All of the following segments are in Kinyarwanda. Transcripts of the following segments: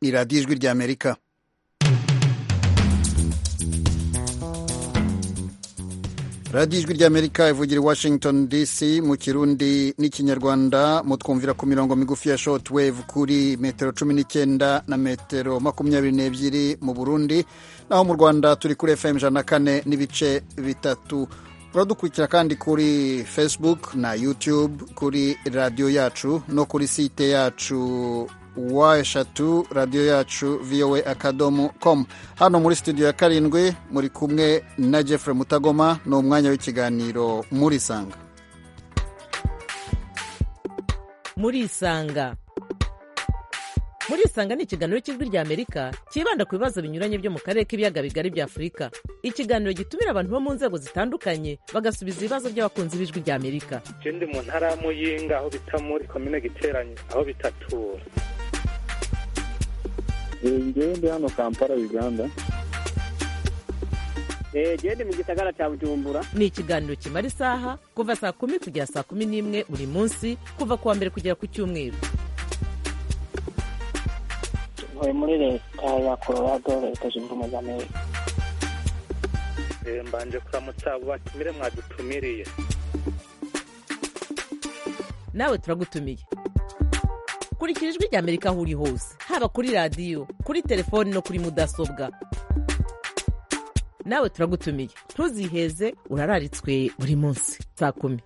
ni radiyo ijwi ry'amerika radiyo ijwi ry'amerika ivugira i washington dc mu kirundi n'ikinyarwanda mutwumvira ku mirongo migufi ya shoti wevu kuri metero cumi n'icyenda na metero makumyabiri n'ebyiri mu burundi naho mu rwanda turi kuri fm ijana na kane n'ibice bitatu uradukurikira kandi kuri facebook na youtube kuri radiyo yacu no kuri site yacu wa eshatu radiyo yacu voa akadomo com hano muri studio ya karindwi muri kumwe na jeffrey mutagoma ni umwanya w'ikiganiro muri sanga muri isanga muri isanga ni ikiganiro cy'ijwi rya amerika cyibanda ku bibazo binyuranye byo mu karere k'ibiyaga bigari bya afurika ikiganiro gitumira abantu bo mu nzego zitandukanye bagasubiza ibibazo by'abakunzi b'ijwi rya amerika ikindi mu ntara ya muyinga aho bita muri komine giteranye aho bitatura ngewe ndi hano kampala uganda genda mu gisagara cya bujumbura ni ikiganiro kimara isaha kuva saa kumi kugera saa kumi n'imwe buri munsi kuva ku wa mbere kugera ku cyumweru muri leta ya colorado leta zunze ubumwe za amerika mbanje kuramutsa batumire mwadutumiriye nawe turagutumiye kurikira ijwi rya amerika aho uri hose haba kuri radiyo kuri telefoni no kuri mudasobwa nawe turagutumiye ntuziheze urararitswe buri munsi saa kumi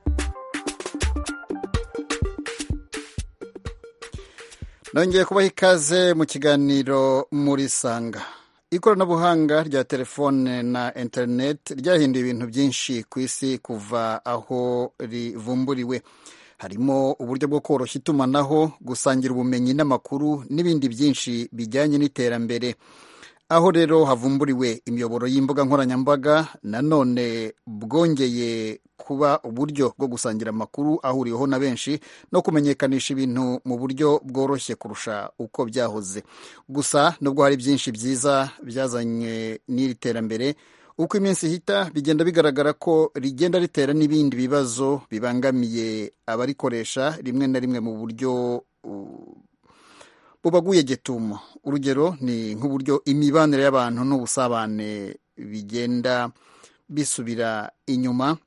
nongeye kubaha ikaze mu kiganiro muri sanga ikoranabuhanga rya telefone na interineti ryahinduye ibintu byinshi ku isi kuva aho rivumburiwe harimo uburyo bwo koroshya itumanaho gusangira ubumenyi n'amakuru n'ibindi byinshi bijyanye n'iterambere aho rero havumburiwe imiyoboro y'imbuga nkoranyambaga nanone bwongeye kuba uburyo bwo gusangira amakuru ahuriweho na benshi no kumenyekanisha ibintu mu buryo bworoshye kurusha uko byahoze gusa nubwo hari byinshi byiza byazanywe n'iri terambere uko iminsi ihita bigenda bigaragara ko rigenda ritera n'ibindi bibazo bibangamiye abarikoresha rimwe na rimwe mu buryo bubaguye getumo urugero ni nk'uburyo imibanire y'abantu n'ubusabane bigenda bisubira inyuma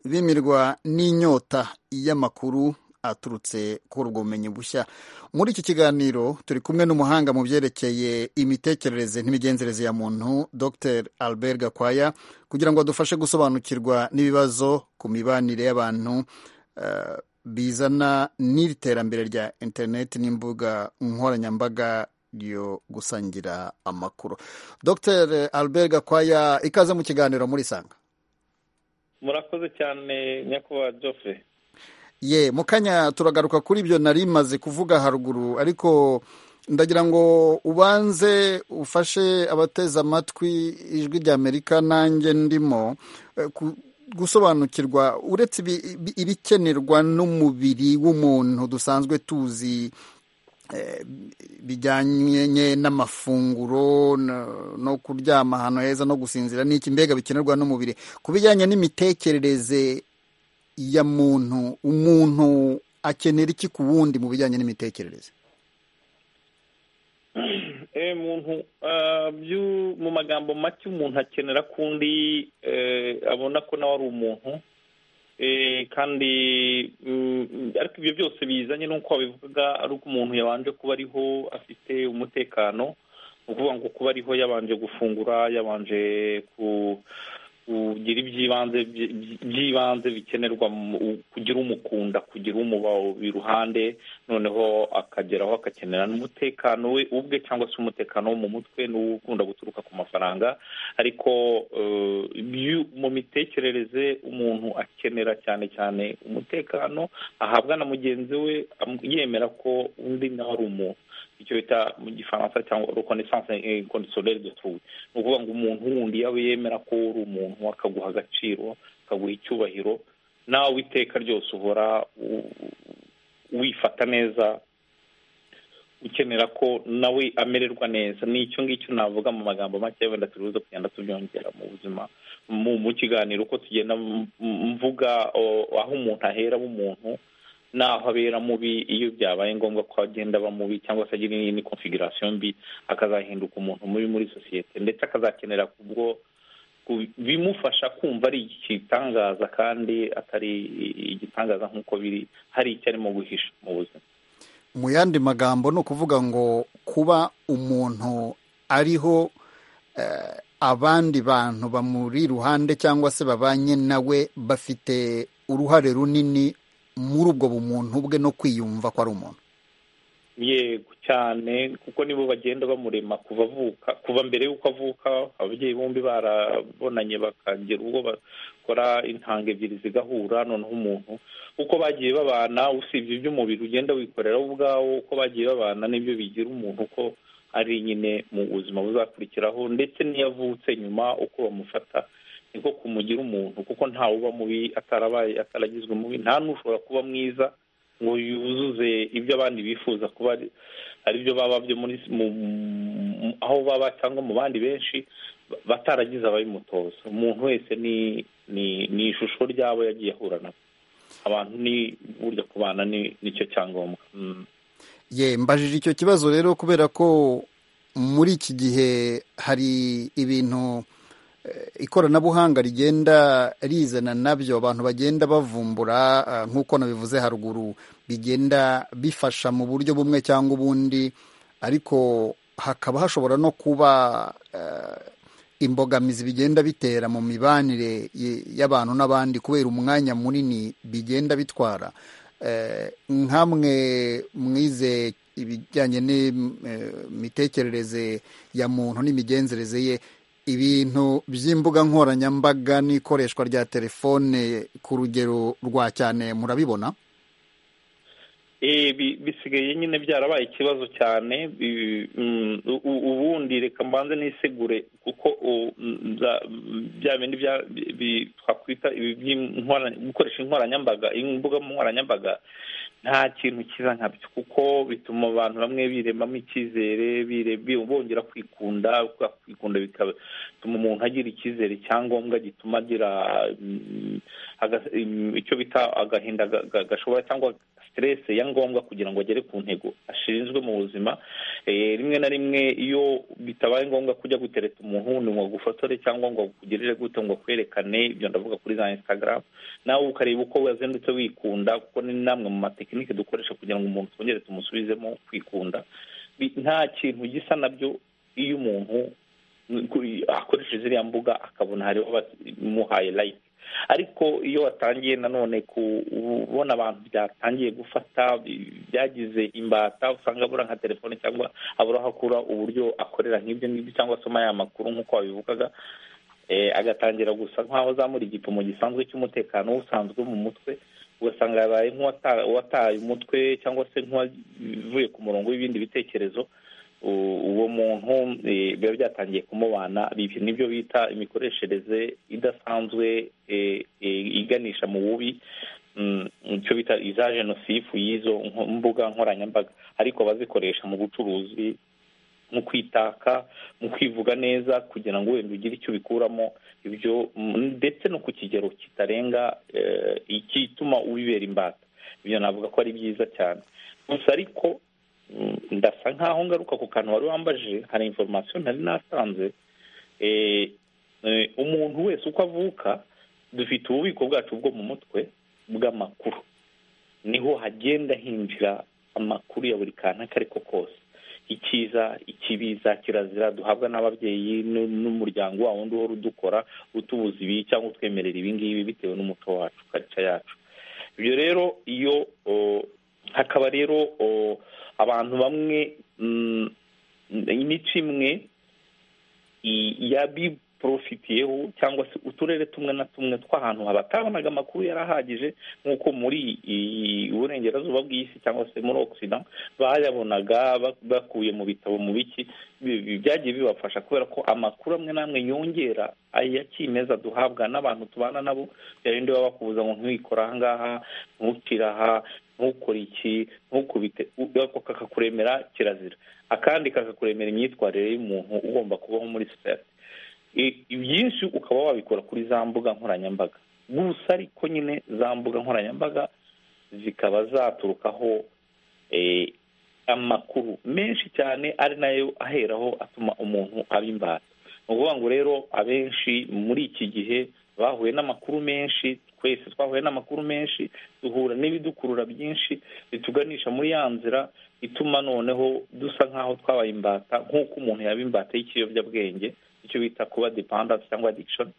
bimirwa n'inyota y'amakuru aturutse kuri ubwo bumenyi bushya muri iki kiganiro turi kumwe n'umuhanga mu byerekeye imitekerereze n'imigenzereze ya muntu dr albert gakwaya kugira ngo adufashe gusobanukirwa n'ibibazo ku mibanire y'abantu bizana n'iri terambere rya interineti n'imbuga nkoranyambaga yo gusangira amakuru dr albert gakwaya ikaze mu kiganiro muri sanga murakoze cyane nyakubahwa jofe ye mu kanya turagaruka kuri ibyo nari maze kuvuga haruguru ariko ndagira ngo ubanze ufashe abateze amatwi ijwi rya amerika nanjye ndimo gusobanukirwa uretse ibikenerwa n'umubiri w'umuntu dusanzwe tuzi bijyanye n'amafunguro no kuryama ahantu heza no gusinzira n'iki mbega bikenerwa n'umubiri ku bijyanye n'imitekerereze ya muntu umuntu akenera iki ku wundi mu bijyanye n'imitekerereze muntu mu magambo make umuntu akenera kundi abona ko nawe ari umuntu kandi ariko ibyo byose bizanye n'uko wabivuga ari uko umuntu yabanje kuba ariho afite umutekano ni ukuvuga ngo kuba ariho yabanje gufungura yabanje kugira iby'ibanze by'ibanze bikenerwa kugira umukunda kugira umuba iruhande noneho akageraho agakenera n'umutekano we ubwe cyangwa se umutekano wo mu mutwe n'uwo ukunda guturuka ku mafaranga ariko mu mitekerereze umuntu akenera cyane cyane umutekano ahabwa na mugenzi we yemera ko undi nawe ari umuntu icyo bita mu gifaransa cyangwa reconnaissance inconditionnelle de trou ni ukuvuga ngo umuntu wundi yaba yemera ko uri umuntu akaguha agaciro akaguha icyubahiro nawe iteka ryose uhora wifata neza ukenera ko nawe amererwa neza ni icyo ngicyo navuga mu magambo make wenda turi buze kugenda tubyongera mu buzima mu kiganiro uko tugenda mvuga aho umuntu ahera w'umuntu naho abera mubi iyo byabaye ngombwa ko agenda aba mubi cyangwa se agira indi konfigurasiyo mbi akazahinduka umuntu mubi muri sosiyete ndetse akazakenera kubwo bimufasha kumva ari igitangaza kandi atari igitangaza nk'uko biri hari icyo arimo guhisha mu buzima mu yandi magambo ni ukuvuga ngo kuba umuntu ariho abandi bantu bamuri iruhande cyangwa se babanye nawe bafite uruhare runini muri ubwo bumuntu bwe no kwiyumva ko ari umuntu yego cyane kuko nibo bagenda bamurema kuva avuka kuva mbere y'uko avuka ababyeyi bombi barabonanye bakagira ubwo bakora intanga ebyiri zigahura noneho umuntu uko bagiye babana usibye iby'umubiri ugenda wikorera wowe ubwawo uko bagiye babana n'ibyo bigira umuntu uko ari nyine mu buzima buzakurikiraho ndetse n'iyo avutse nyuma uko bamufata niko kumugira umuntu kuko ntawe uba mubi atarabaye ataragizwe mubi nta n'ushobora kuba mwiza ngo yuzuze ibyo abandi bifuza kuba ari byo baba byo muri aho baba cyangwa mu bandi benshi bataragize ababimutoza umuntu wese ni ni ishusho ryabo yagiye ahura nabo abantu ni burya kubana nicyo cyangombwa ye mbajije icyo kibazo rero kubera ko muri iki gihe hari ibintu ikoranabuhanga rigenda rizana nabyo abantu bagenda bavumbura nk'uko nabivuze haruguru bigenda bifasha mu buryo bumwe cyangwa ubundi ariko hakaba hashobora no kuba imbogamizi bigenda bitera mu mibanire y'abantu n'abandi kubera umwanya munini bigenda bitwara nkamwe mwize ibijyanye n'imitekerereze ya muntu n'imigenzereze ye ibintu by'imbuga nkoranyambaga n'ikoreshwa rya telefone ku rugero rwa cyane murabibona bisigaye nyine byarabaye ikibazo cyane ubundi reka mbanze n'isegure kuko bya bindi twakwita gukoresha inkoranyambaga imbuga nkoranyambaga nta kintu kiza nkabyo kuko bituma abantu bamwe biremamo icyizere bongera kwikunda kwikunda bigatuma umuntu agira icyizere cyangombwa gituma agira icyo bita agahinda gashobora cyangwa siteresi ya ngombwa kugira ngo agere ku ntego ashinzwe mu buzima rimwe na rimwe iyo bitabaye ngombwa ko ujya gutereta umuntu wundi ngo agufotore cyangwa ngo agukugirire gute ngo akwerekane ibyo ndavuga kuri za instagram nawe ukareba uko wazindutse wikunda kuko ni namwe mu matekinike dukoresha kugira ngo umuntu twongere tumusubizemo kwikunda nta kintu gisa nabyo iyo umuntu akoresheje ziriya mbuga akabona hariho abamuhaye layike ariko iyo watangiye nanone kubona abantu byatangiye gufata byagize imbata usanga abura nka telefone cyangwa abura aho akura uburyo akorera nk'ibyo ngibyo cyangwa asoma ya makuru nk'uko wabivugaga agatangira gusa nk'aho azamura igipimo gisanzwe cy'umutekano usanzwe mu mutwe ugasanga yabaye nk'uwataye umutwe cyangwa se nk'uwavuye ku murongo w'ibindi bitekerezo uwo muntu biba byatangiye kumubana nibyo bita imikoreshereze idasanzwe iganisha mu bubi icyo bita iza jenosifu y'izo mbuga nkoranyambaga ariko bazikoresha mu bucuruzi mu kwitaka mu kwivuga neza kugira ngo wenda ugire icyo ubikuramo ibyo ndetse no ku kigero kitarenga igituma ubibera imbata ibyo navuga ko ari byiza cyane gusa ariko ndasa nkaho ngaruka ku kantu wari wambaje hari inforomasiyo ntari nasanze umuntu wese uko avuka dufite ububiko bwacu bwo mu mutwe bw'amakuru niho hagenda hinjira amakuru ya buri kantu ako ari ko kose icyiza ikibiza kirazira duhabwa n'ababyeyi n'umuryango wawo wundi uhora udukora utubuza ibi cyangwa utwemerera ibingibi bitewe n'umuco wacu karica yacu ibyo rero iyo hakaba rero abantu bamwe imico imwe yabiporofitiyeho cyangwa se uturere tumwe na tumwe tw'ahantu batabonaga amakuru yari ahagije nk'uko muri uburengerazuba bw'isi cyangwa se muri ogisida bayabonaga bakuye mu bitabo mu biki byagiye bibafasha kubera ko amakuru amwe n'amwe yongera aya kimeza duhabwa n'abantu tubana nabo byarinda babakubuza ngo ntukore aha ngaha ntukire aha ntukore iki ntukubite kakakuremera kirazira akandi kakakuremera imyitwarire y'umuntu ugomba kubaho muri sosiyete ibyinshi ukaba wabikora kuri za mbuga nkoranyambaga gusa ariko nyine za mbuga nkoranyambaga zikaba zaturukaho eh, amakuru menshi cyane ari nayo aheraho atuma umuntu aba imbata ni ukuvuga ngo rero abenshi muri iki gihe bahuye n'amakuru menshi twese twahuye n'amakuru menshi duhura n'ibidukurura byinshi bituganisha muri ya nzira ituma noneho dusa nk'aho twabaye imbata nk'uko umuntu yaba imbata y'ikiyobyabwenge icyo bita kuba dependance cyangwa addiction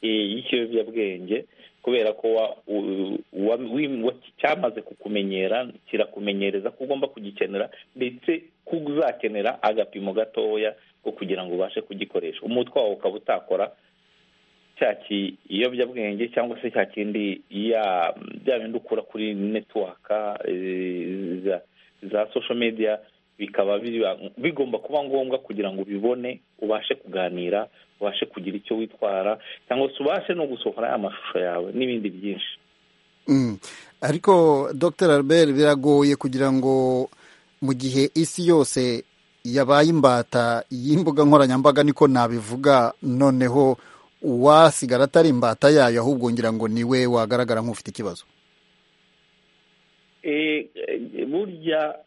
eh, y'ikiyobyabwenge kubera ko wa- u- wa- wi- wa- cyamaze kukumenyera kirakumenyereza ko ugomba kugikenera ndetse ko uzakenera agapimo gatoya ko kugira ngo ubashe kugikoresha umutwe wawe ukaba utakora cya kiyobyabwenge cyangwa se cya kindi ya- bya bindi ukura kuri netiwaka eh, za- za social media bikaba biba- bigomba kuba ngombwa kugira ngo ubibone ubashe kuganira ubashe kugira icyo witwara cyangwa se ubashe no gusohora ya mashusho yawe n'ibindi byinshi Mm. ariko dr albert biragoye kugira ngo mu gihe isi yose yabaye imbata y'imbuga nkoranyambaga niko nabivuga noneho uwasigara atari imbata yayo ahubwo ngira ngo niwe wagaragara nk'ufite ikibazo Eh, eh, burya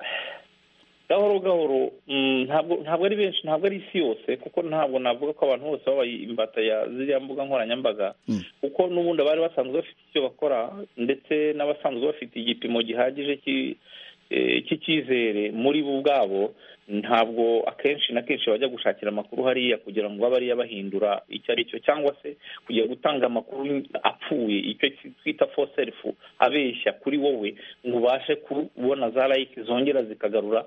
gahoro gahoro mm, ntabwo ntabwo ari benshi ntabwo ari isi yose kuko ntabwo navuga ko abantu bose babaye imbata ya ziriya mbuga nkoranyambaga Mm. kuko n'ubundi abari basanzwe bafite icyo bakora ndetse n'abasanzwe bafite igipimo gihagije cy'i- eh, cy'icyizere muri bo ubwabo ntabwo akenshi na kenshi bajya gushakira amakuru hariya kugira ngo babe ariyo bahindura icyo ari cyo cyangwa se kujya gutanga amakuru apfuye icyo twita for self abeshya kuri wowe ngo ubashe kubona za like zongera zikagarura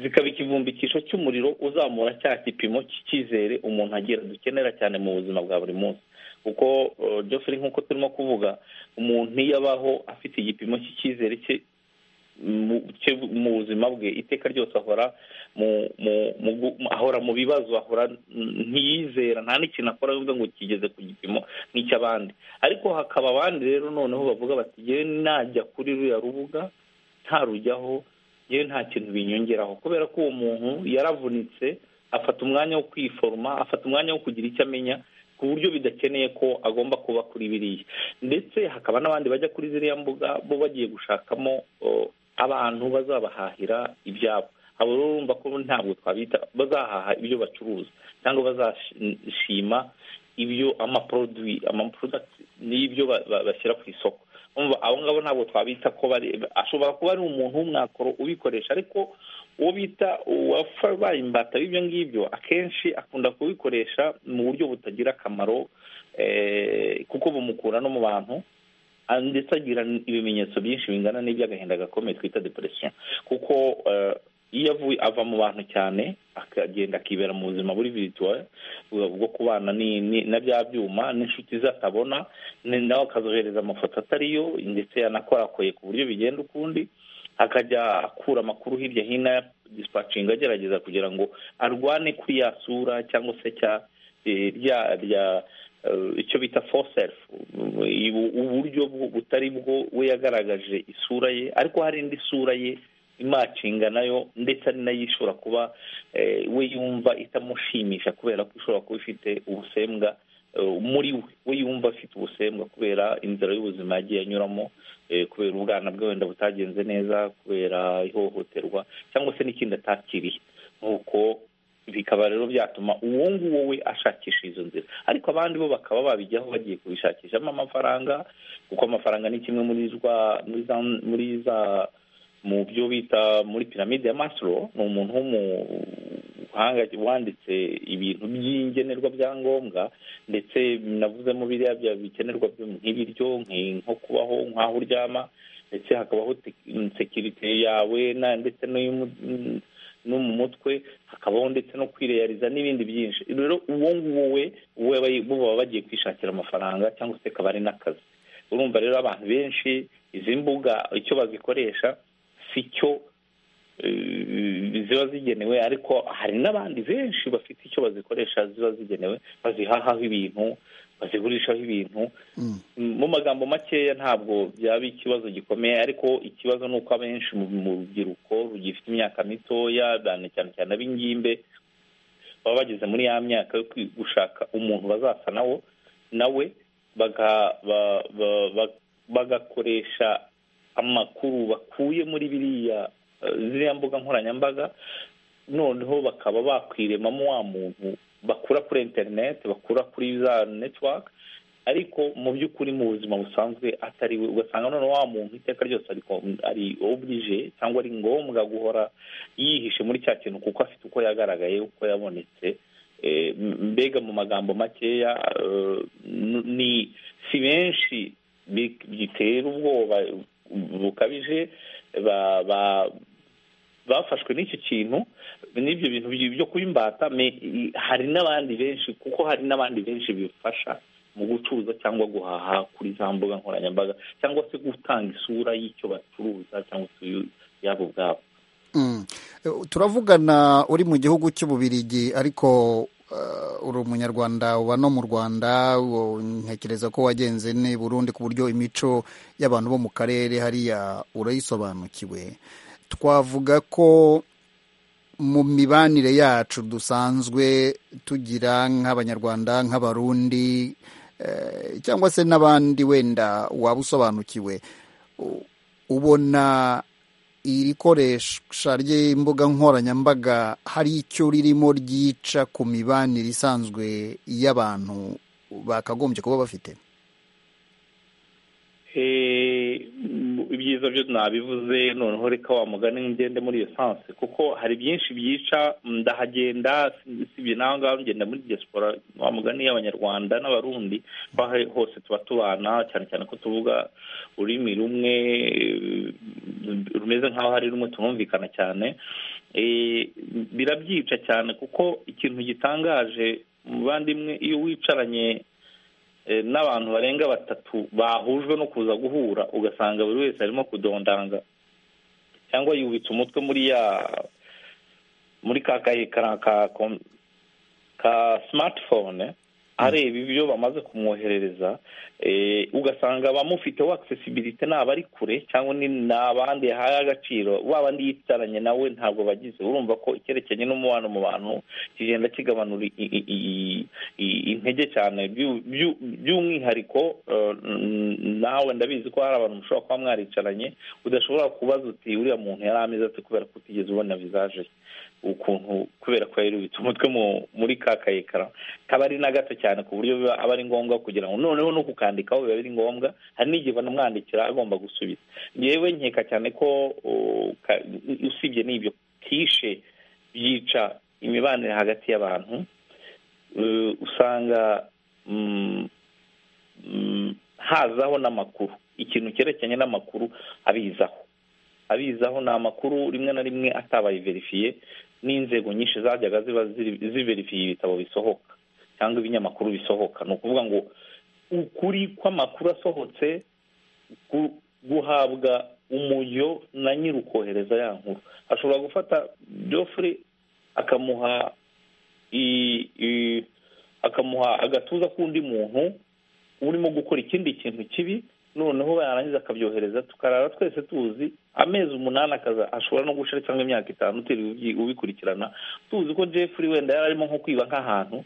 zikaba ikivumbikisho cy'umuriro uzamura cya gipimo cy'icyizere umuntu agira dukenera cyane mu buzima bwa buri munsi kuko eh, Geoffrey nk'uko turimo kuvuga umuntu iyo abaho afite igipimo cy'icyizere cye mu- cye mu buzima bwe iteka ryose ahora mu mu mu gu- ahora mu bibazo ahora n- ntiyizera nta n'ikintu akora bivuga ngo kigeze ku gipimo n'icy'abandi ariko hakaba abandi rero noneho bavuga bati yewe najya kuri ruriya rubuga ntarujyaho yewe nta kintu binyongeraho kubera ko uwo muntu yaravunitse afata umwanya wo kwiforoma afata umwanya wo kugira icyo amenya ku buryo bidakeneye ko agomba kuba kuri biriya ndetse hakaba n'abandi bajya kuri ziriya mbuga bo bagiye gushakamo o, abantu bazabahahira ibyabo abo rero urumva ko ntabwo twabita bazahaha ibyo bacuruza cyangwa bazashima ibyo amaproduwi amaprodakiti n'ibyo ba- ba- bashyira ku isoko Urumva, abo ngabo ntabwo twabita ko bari ashobora kuba ari umuntu w'umwakoro ubikoresha ariko uwo bita uwabaye imbata b'ibyo ngibyo akenshi akunda kubikoresha mu buryo butagira akamaro eh, kuko bumukura no mu bantu Ah, ndetse agira n- ibimenyetso byinshi bingana n'iby'agahinda gakomeye twita depression kuko eh, iyo avuye ava mu bantu cyane akagenda akibera mu buzima buri virtual bwa- bwo kubana ni- ni- na bya byuma n'inshuti ze atabona ni- nawe akazohereza amafoto atariyo ndetse yanakorakoye ku buryo bigenda ukundi akajya akura amakuru hirya hino ya disipacinga agerageza kugira ngo arwane kuri ya sura cyangwa se cya eh, rya rya eh, icyo bita for self ubu- uburyo bu- butari bwo we yagaragaje isura ye ariko hari indi sura ye imacinga nayo ndetse ari nayo ishobora kuba eh, we yumva itamushimisha kubera ko ishobora kuba ifite ubusembwa eh, muri we we yumva afite ubusembwa kubera inzira y'ubuzima yagiye anyuramo eh, kubera ubwana bwe wenda butagenze neza kubera ihohoterwa cyangwa se n'ikindi atakiriye nuko bikaba rero byatuma uwo nguwo we ashakisha izo nzira ariko abandi bo bakaba babijyaho bagiye kubishakishamo amafaranga kuko amafaranga ni kimwe muri zwa muri za muri za mu byo bita muri piramide ya Maslow ni umuntu w'umuhanga wanditse ibintu by'ingenerwa bya ngombwa ndetse navuzemo biriya bya bikenerwa byo nk'ibiryo nki- nko kubaho nk'aho uryama ndetse hakabaho tec- sekirite yawe na- ndetse n'iy'umu- no mu mutwe hakabaho ndetse no kwireyariza n'ibindi byinshi rero uwo nguwo we we aba- bo baba bagiye kwishakira amafaranga cyangwa se akaba ari n'akazi urumva rero abantu benshi izi mbuga icyo bazikoresha si cyo eh, ziba zigenewe ariko hari n'abandi benshi bafite icyo bazikoresha ziba zigenewe bazihahaho ibintu bazigurishaho ibintu Mm. mu magambo makeya ntabwo byaba ikibazo gikomeye ariko ikibazo ni uko abenshi mu mu rubyiruko rugifite imyaka mitoya cyane cyane cyane ab'ingimbe baba bageze muri ya myaka yo kwi- gushaka umuntu bazasa nawo nawe baga- ba- ba- ba- bagakoresha amakuru bakuye muri biriya eh, ziriya mbuga nkoranyambaga noneho bakaba bakwiremamo wa muntu bakura kuri interineti bakura kuri za netiwaka ariko mu by'ukuri mu buzima busanzwe atari we ugasanga none wa muntu iteka ryose ariko ari oblige cyangwa ari ngombwa guhora yihishe muri cya kintu kuko afite uko yagaragaye uko yabonetse Eh, mbega mu magambo makeya eh, n- ni si benshi bi- bitera ubwoba bukabije ba- ba- bafashwe n'icyo kintu n'ibyo bintu bi- byo kuba imbata me- i- hari n'abandi benshi kuko hari n'abandi benshi bifasha mu gucuruza cyangwa guhaha kuri za mbuga nkoranyambaga cyangwa se gutanga isura y'icyo bacuruza cyangwa se yabo ubwabo Mm. turavugana uri mu gihugu cy'ububirigi ariko uh, uri umunyarwanda uba no mu rwanda wo- ntekereza ko wagenze ne burundi ku buryo imico y'abantu bo mu karere hariya urayisobanukiwe twavuga ko mu mibanire yacu dusanzwe tugira nk'abanyarwanda nk'abarundi eh, cyangwa se n'abandi wenda waba usobanukiwe u- ubona iri koresha ry'imbuga nkoranyambaga hari icyo ririmo ryica ku mibanire isanzwe y'abantu bakagombye kuba bafite Eh, m- ibyiza byo nabivuze noneho reka wa mugani ngende muri iyo sanse kuko hari byinshi byica ndahagenda si- sibye naho ngaho ngenda muri diaspora wa mugani y'abanyarwanda n'abarundi aho ari hose tuba tubana cyane cyane ko tuvuga ururimi rumwe eh, rumeze nk'aho hari rumwe tunumvikana cyane Eh, birabyica cyane kuko ikintu gitangaje muvandimwe iyo wicaranye eh, n'abantu barenga batatu bahujwe no kuza guhura ugasanga buri wese arimo kudondanga cyangwa yubitse umutwe muri ya muri ka kaye ka ka kom- ka smartphone areba ibyo bamaze kumwoherereza eh, ugasanga abamufiteho accessibility ni abari kure cyangwa ni ni abandi yahaye agaciro wa bandi yitaranye nawe ntabwo bagize urumva ko icyerekeranye n'umubano mu bantu kigenda kigabanura i- i- i- i- intege cyane byu- byu- by'umwihariko eh, n- nawe ndabizi ko hari abantu mushobora kuba mwaricaranye udashobora kubaza uti uriya muntu yari ameze ate kubera ko utigeze ubona visage ye ukuntu kubera ko yayirubitse umutwe mu- muri ka kayekara kaba ari na gato cyane ku buryo biba aba ari ngombwa kugira ngo noneho no kukandikaho biba biri ngombwa hari n'igihe banamwandikira agomba gusubiza yewe nkeka cyane ko uh, ka- usibye n'ibyo kishe byica imibanire hagati y'abantu eh, usanga mm, mm, hazaho n'amakuru ikintu cyerekeranye n'amakuru abizaho abizaho ni amakuru rimwe na rimwe atabaye verifiye n'inzego nyinshi zajyaga ziba ziri- ziverifiye ibitabo bisohoka cyangwa ibinyamakuru bisohoka ni ukuvuga ngo ukuri kw'amakuru asohotse gu- guhabwa umujyo na nyir'ukohereza ya nkuru ashobora gufata Geoffrey akamuha i- i- akamuha agatuza k'undi muntu urimo gukora ikindi kintu kibi noneho yarangiza akabyohereza tukarara twese tuzi amezi umunani akaza ashobora no gushira cyangwa imyaka itanu utiriwe ubyi- ubikurikirana tuzi ko jeffrey wenda yari arimo nko kwiba nk'ahantu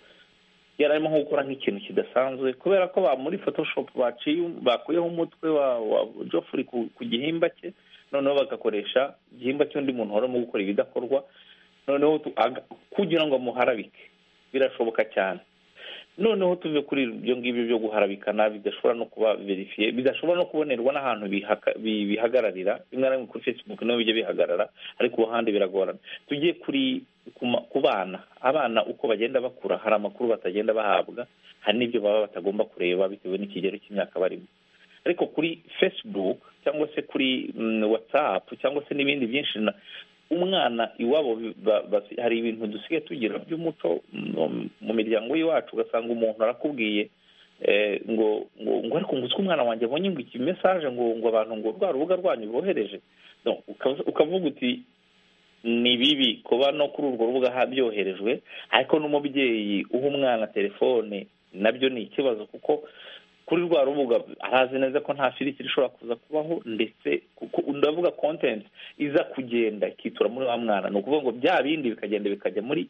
yari arimo nko gukora nk'ikintu kidasanzwe kubera ko ba muri photoshop baciye bakuyeho umutwe wa wa jeffrey ku, ku gihimba cye noneho bagakoresha igihimba cy'undi muntu wari urimo gukora ibidakorwa noneho tu- aga- kugira ngo amuharabike birashoboka cyane noneho tuve kuri ibyo ngibyo byo guharabikana bidashobora no kuba verifiye bidashobora no kubonerwa n'ahantu bihaka- bi- bihagararira rimwe na rimwe kuri facebook niho bijya bihagarara ariko ahandi biragorana tujye kuri ku ma- ku bana abana uko bagenda bakura hari amakuru batagenda bahabwa hari n'ibyo baba batagomba kureba bitewe n'ikigero cy'imyaka barimo ariko kuri facebook cyangwa se kuri mm, whatsapp cyangwa se n'ibindi byinshi na- umwana iwabo bi- ba- basi- hari ibintu dusigaye tugira by'umuco mm, mu miryango y'iwacu ugasanga umuntu arakubwiye eh, ngo ngo ngo ariko ngo uzi ko umwana wanjye abonye ngo iki mesaje ngo ngo abantu ngo rwa rubuga rwanyu bohereje No, ukavuga- ukavuga uti ni bibi kuba no kuri urwo rubuga ha- byoherejwe ariko n'umubyeyi uha umwana telefone nabyo ni ikibazo kuko kuri rwa rubuga arazi neza ko nta firikiri ishobora kuza kubaho ndetse kuko ndavuga content iza kugenda ikitura muri wa mwana ni ukuvuga ngo bya bindi bikagenda bikajya muri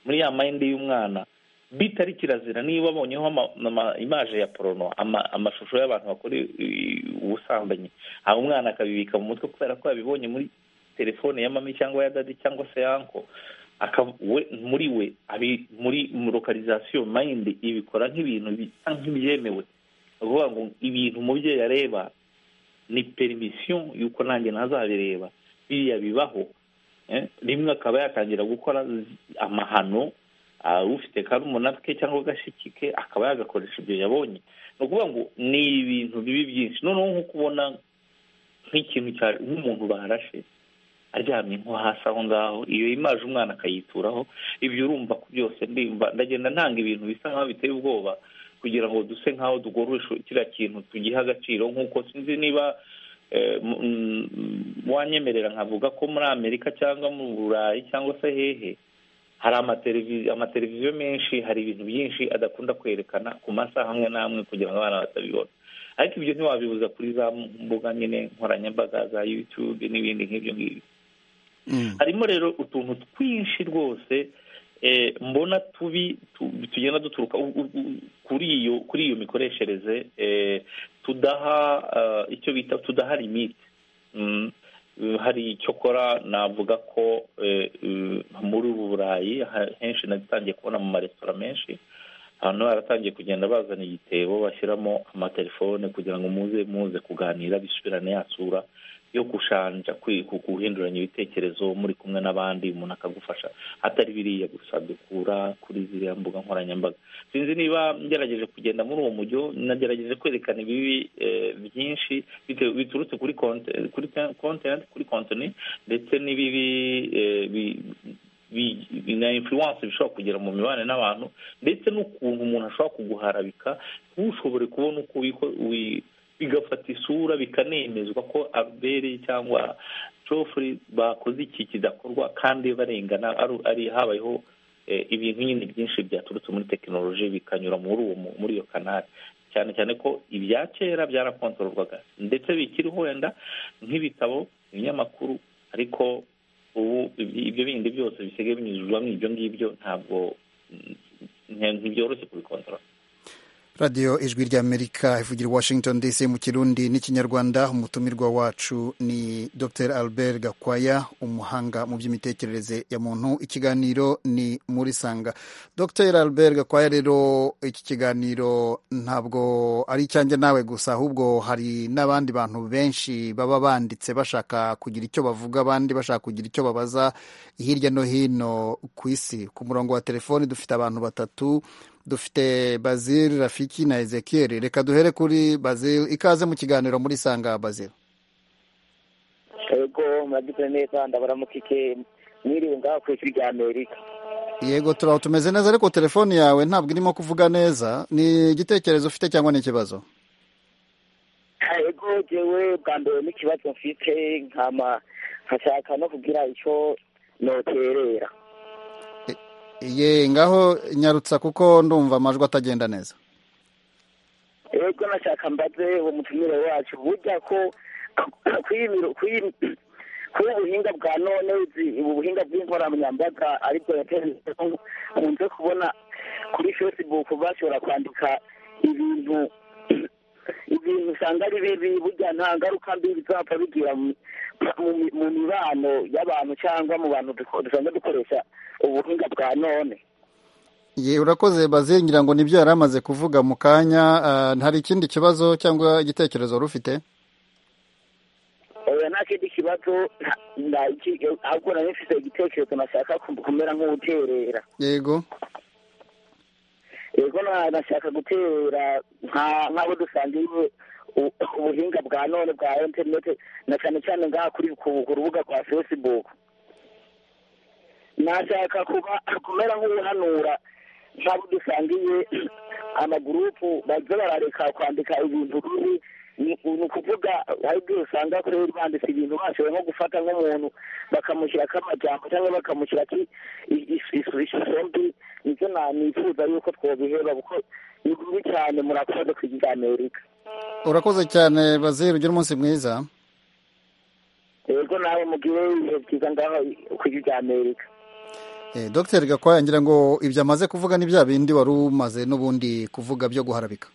muri ya mayindi y'umwana bitari kirazira niba babonyeho ama- ama- imaje ya porono ama- amashusho y'abantu bakora i- i- ubusambanyi hanyuma umwana akabibika mu mutwe kubera ko yabibonye muri telefone ya mami cyangwa ya dadi cyangwa se ya anko aka- we- muri we abi- muri lokarizasiyo mayindi ibikora nk'ibintu bisa nk'ibyemewe ni ukuvuga ngo ibintu umubyeyi areba ni perimisiyo y'uko nanjye ntazabireba biriya bibaho Eh, rimwe akaba yatangira gukora z- amahano ah, ufite karumuna ke cyangwa agashiki ke akaba yagakoresha ibyo yabonye ni ukuvuga ngo ni ibintu bibi byinshi noneho nko kubona nk'ikintu cya nk'umuntu barashe aryamye nko hasi aho ngaho iyo imaje umwana akayituraho ibyo urumva ko byose ndimba ndagenda ntanga ibintu bisa nk'aho biteye ubwoba kugira ngo duse nk'aho dukoresha kiriya kintu tugihe agaciro nk'uko sinzi niba eh, m- m- wanyemerera nkavuga ko muri amerika cyangwa mu burayi cyangwa se hehe hari amateleviziyo amateleviziyo menshi hari ibintu byinshi adakunda kwerekana ku masaha amwe n'amwe kugira ngo abana batabibona ariko ibyo ntiwabibuza kuri za mbuga nyine nkoranyambaga za yutube n'ibindi nk'ibyo ngibyo Mm. harimo rero utuntu twinshi rwose eh, mbona tubi tu- tugenda duturuka u- u- u- kuri iyo kuri iyo mikoreshereze eh, tudaha ah, icyo bita tudaha limite Mm. hari icyokora navuga ko eh, eh, muri ubu burayi ha- henshi nagitangiye kubona mu maresitora menshi abantu baratangiye kugenda bazana igitebo bashyiramo amatelefone kugira ngo muze muze kuganira bisubirane ya sura yo gushanja kwi- ku- guhinduranya ibitekerezo muri kumwe n'abandi umuntu akagufasha atari biriya gusa dukura kuri ziriya mbuga nkoranyambaga sinzi niba ngerageje kugenda muri uwo mujyo nagerageje kwerekana ibibi eh, byinshi bite- biturutse kuri konte kuri te- content kuri kontoni ndetse n'ibibi eh, bi- bi- bi- na influence bishobora kugira mu mibanire n'abantu ndetse n'ukuntu umuntu ashobora kuguharabika ntushobore kubona uko wiko- wi- bigafata isura bikanemezwa ko abere cyangwa jofuri bakoze iki kidakorwa kandi barengana ari- ari habayeho eh, ibintu nyine byinshi byaturutse muri tekinoloji bikanyura muri uwo mu- muri iyo kanari cyane cyane ko ibya kera byarakontororwaga ndetse bikiriho wenda nk'ibitabo ibinyamakuru ariko ubu ibi- ibyo bindi byose bisigaye binyujijwemo ibyo ngibyo ntabwo mm, nti- ntibyoroshye kubikontorora radiyo ijwi ry'amerika ivugira i washington dc mu kirundi n'ikinyarwanda umutumirwa wacu ni dr albert gakwaya umuhanga mu by'imitekerereze ya muntu ikiganiro ni muri sanga dr albert gakwaya rero iki kiganiro ntabwo ari icyanjye nawe gusa ahubwo hari n'abandi bantu benshi baba banditse bashaka kugira icyo bavuga abandi bashaka kugira icyo babaza hirya no hino ku isi ku murongo wa telefoni dufite abantu batatu dufite bazil rafiki na ezekiel reka duhere kuri bazil ikaze mu kiganiro muri sanga bazil yego murabyukuri neza ndabaramukike mwiriwe ngaho ku ishuri rya amerika yego turaho tumeze neza ariko telefone yawe ntabwo irimo kuvuga neza ni igitekerezo ufite cyangwa ni ikibazo yego jewe bwa mbere n'ikibazo mfite nkama nkashaka no kugira icyo noterera ye ngaho nyarutsa kuko ndumva amajwi atagenda neza yego nashaka mbaze uwo mutumire wacu burya ko kwiyimiro kuba ubuhinga bwa none uzi ubu buhinga bw'inkoranyambaga aribwo yateje nkunze kubona kuri facebook bashobora kwandika ibintu ibintu usanga ari bibi burya nta ngaruka mbi bizapfa bigira mu- mu- mu mibano y'abantu cyangwa mu bantu duko- dusanzwe dukoresha ubuhinga bwa none ye urakoze bazil ngira ngo nibyo yari amaze kuvuga mu kanya ah, hari ikindi kibazo cyangwa igitekerezo wari ufite oya nta kindi kibazo nta- nta- iki- ahubwo nari mfite igitekerezo nashaka kum- kumera nk'uterera yego yego na- nashaka gutera nka- nk'abo dusangiye u- ubuhinga bwa none bwa interineti na cyane cyane ngaha kuri ku ku rubuga rwa facebook nashaka kuba kumera nk'uhanura nk'abo dusangiye amagurupu baza barareka kwandika ibintu bibi ni ni ukuvuga hari ibyo usanga kuri banditse ibintu bashoboye nko gufata nk'umuntu bakamushyira k'amajyamba cyangwa bakamushyira ki- i- i- isu- ishusho mbi nicyo na- nifuza yuko twabiheba kuko ni bibi cyane murakoze ku amerika urakoze cyane bazil ugire umunsi mwiza yego nawe mugire ibihe byiza ngaho ku amerika Eh, Dr Gakwaya ngira ngo ibyo amaze kuvuga ni bya bindi wari umaze n'ubundi kuvuga byo guharabika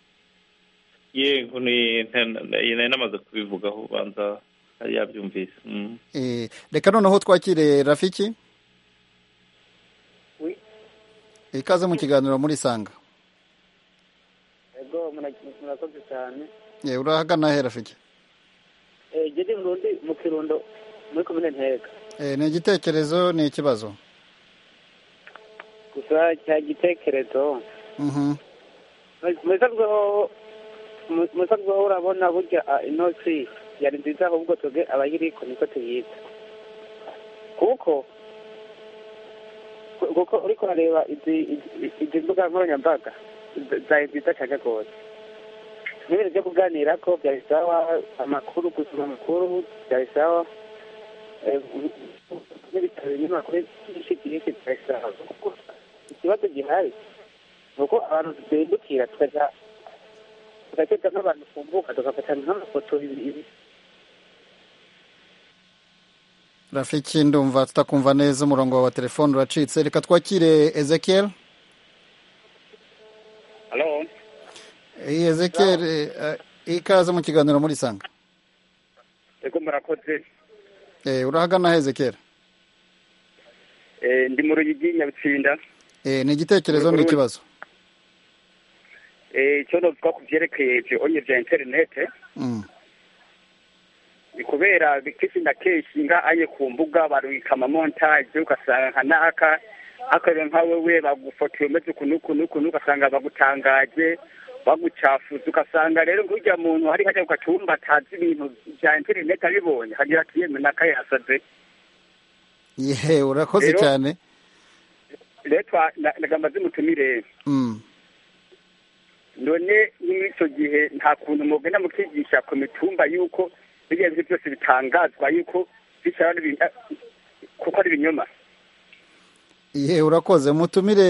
yego ni nari namaze kubivugaho ubanza yari yabyumvise Mm. Eh, reka noneho twakire rafiki Oui. ikaze mu kiganiro muri sanga ego murakoze cyane Eh, urahagana he rafiki gedi murundi mu kirundo muri komine ntega Eh, ni igitekerezo ni ikibazo gusa cya gitekerezo Mhm. musabwaho urabona burya ah, inotsi yari nziza ahubwo twebwe abayiriko niko tuyita kuko kuko uriko urareba izi- izi- izi mbuga nkoranyambaga za- zari nziza cyane rwose n'ibintu byo kuganira ko byari sawa amakuru gusoma amakuru byari sawa eh, n'ibitabo binyamakuru byinshi byinshi byari sawa kuko ikibazo gihari ni uko abantu dusimbukira tukajya tugateka nk'abantu kumbuka tugafata nk'amafoto ibiri rafiki ndumva tutakumva neza umurongo wawe wa telefone uracitse reka twakire ezekiel halo Eh, ezekiel eh, eh, ikaze mu kiganiro muri sanga ego murakoze Eh, urahagana he ezekiel Eh, ndi mu ruyigi nyabitsinda Eh, ni igitekerezo ni ikibazo Eh, icyo novuga ku byerekeye ibyo onye bya interinete Mm. ni kubera kenshi na kenshi ngahaye ku mbuga barubika amamontaje ugasanga nka naka akareba nka wewe bagufotoye umeze ukuntu ukuntu ukuntu ugasanga bagutangaje bagucafuza ugasanga rero nk'urya muntu hari hajya ku gatumba atazi ibintu bya interineti abibonye akagira ati yemwe naka yasaze yehe urakoze Rero- cyane rero twa- na- nagamba zimutumire Mm. none muri icyo gihe nta kuntu mugenda mukigisha ku mitumba y'uko biriya bintu byose bitangazwa y'uko bishyira hano ibi- kuko ari ibinyoma Ye urakoze mutumire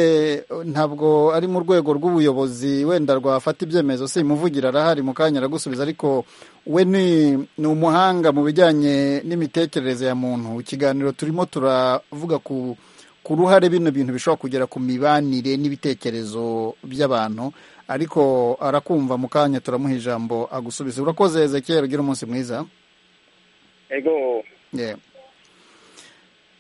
ntabwo ari mu rwego rw'ubuyobozi wenda rwafata ibyemezo si muvugira arahari mu kanya aragusubiza ariko we ni ni umuhanga mu bijyanye n'imitekerereze ya muntu ikiganiro turimo turavuga ku ku ruhare bino bintu bishobora kugera ku mibanire n'ibitekerezo by'abantu ariko arakumva mu kanya turamuha ijambo agusubize urakoze Ezekiel ugira umunsi mwiza ego Yeah.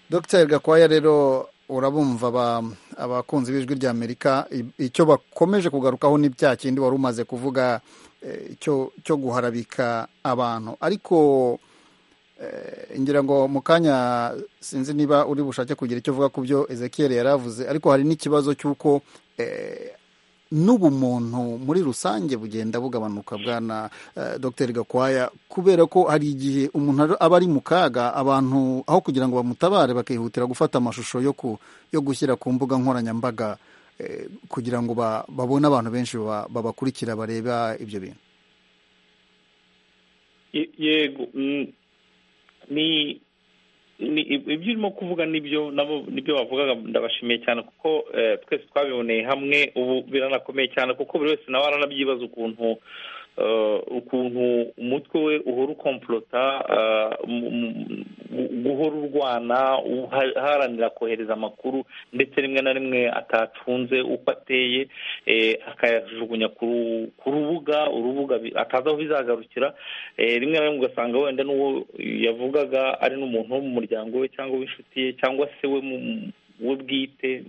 Dr Gakwaya rero urabumva aba- abakunzi b'ijwi rya Amerika i- icyo bakomeje kugarukaho ni bya kindi wari umaze kuvuga eh, cyo cyo guharabika abantu ariko eh, ngira ngo mu kanya sinzi niba uri bushake kugira icyo uvuga ku byo Ezekiel yaravuze ariko hari n'ikibazo cy'uko eh, n'ubumuntu muri rusange bugenda bugabanuka bwana eh, Dr Gakwaya kubera ko hari igihe umuntu ar- aba ari mu kaga abantu aho kugira ngo bamutabare bakihutira gufata amashusho yo ku yo gushyira ku mbuga nkoranyambaga eh, kugira ngo ba- babone abantu benshi ba- babakurikira bareba ibyo bintu Ye- yego mm, ni ni ibyo urimo kuvuga nibyo nabo nibyo bavugaga ndabashimiye cyane kuko eh, twese twabiboneye hamwe ubu biranakomeye cyane kuko buri wese nawe aranabyibaza ukuntu eh, ukuntu umutwe we uhora ukomporota eh, mu- mu- mu- guhora urwana uha- haranira kohereza amakuru ndetse rimwe na rimwe atacunze uko ateye eh, akayajugunya ku ru- ku rubuga urubuga bi- atazi aho bizagarukira Eh, rimwe na rimwe ugasanga wenda n'uwo yavugaga ari n'umuntu wo mu muryango we cyangwa w'inshuti ye cyangwa se we mu- mu- we bwite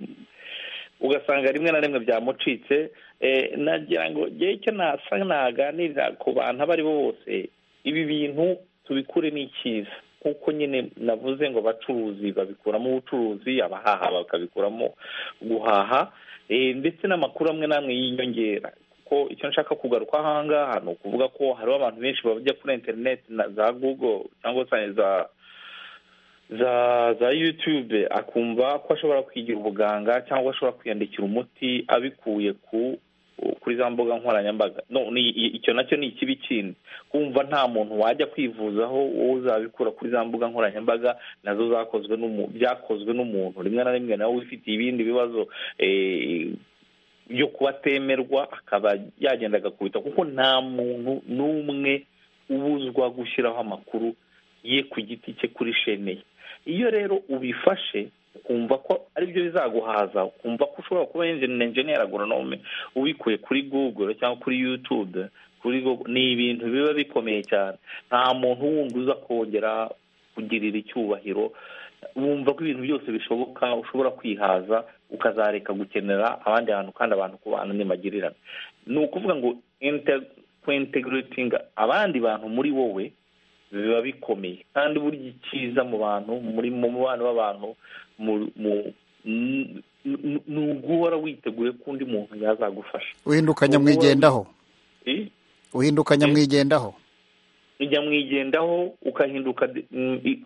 ugasanga rimwe na rimwe byamucitse Eh, nagira ngo njyewe icyo nasa naganirira ku bantu abo ari bo bose ibi bintu tubikure ni icyiza kuko nyine navuze ngo abacuruzi babikuramo ubucuruzi abahaha bakabikuramo guhaha Eh, ndetse n'amakuru amwe n'amwe y'inyongera ko icyo nshaka kugaruka ahangaha ni ukuvuga ko hariho abantu benshi bajya kuri interineti na za google cyangwa se za za za yutube akumva ko ashobora kwigira ubuganga cyangwa ashobora kwiyandikira umuti abikuye ku kuri za mbuga nkoranyambaga no ni- i- icyo nacyo ni ikibi kindi kumva nta muntu wajya kwivuzaho wowe uzabikura kuri za mbuga nkoranyambaga nazo zakozwe n'umu- byakozwe n'umuntu rimwe na rimwe nawe wifitiye ibindi bibazo eh, yo kuba atemerwa akaba yagenda agakubita kuko nta muntu n'umwe ubuzwa gushyiraho amakuru ye ku giti cye kuri shene ye iyo rero ubifashe ukumva ko aribyo bizaguhaza ukumva ko ushobora kuba enjeniyeri agoronome ubikuye kuri google cyangwa kuri yutube kuri Google. ni ibintu biba bikomeye cyane nta muntu wundi uza kongera kugirira icyubahiro wumva ko ibintu byose bishoboka ushobora kwihaza ukazareka gukenera abandi bantu kandi abantu kubana ntibagirirane ni ukuvuga ngo kwinteguritinga abandi bantu muri wowe biba bikomeye kandi burya icyiza mu bantu muri mu mubano w'abantu ni uguhora witeguye ko undi muntu yazagufasha uhinduka nyamwigendaho uhinduka nyamwigendaho nyamwigendaho ukahinduka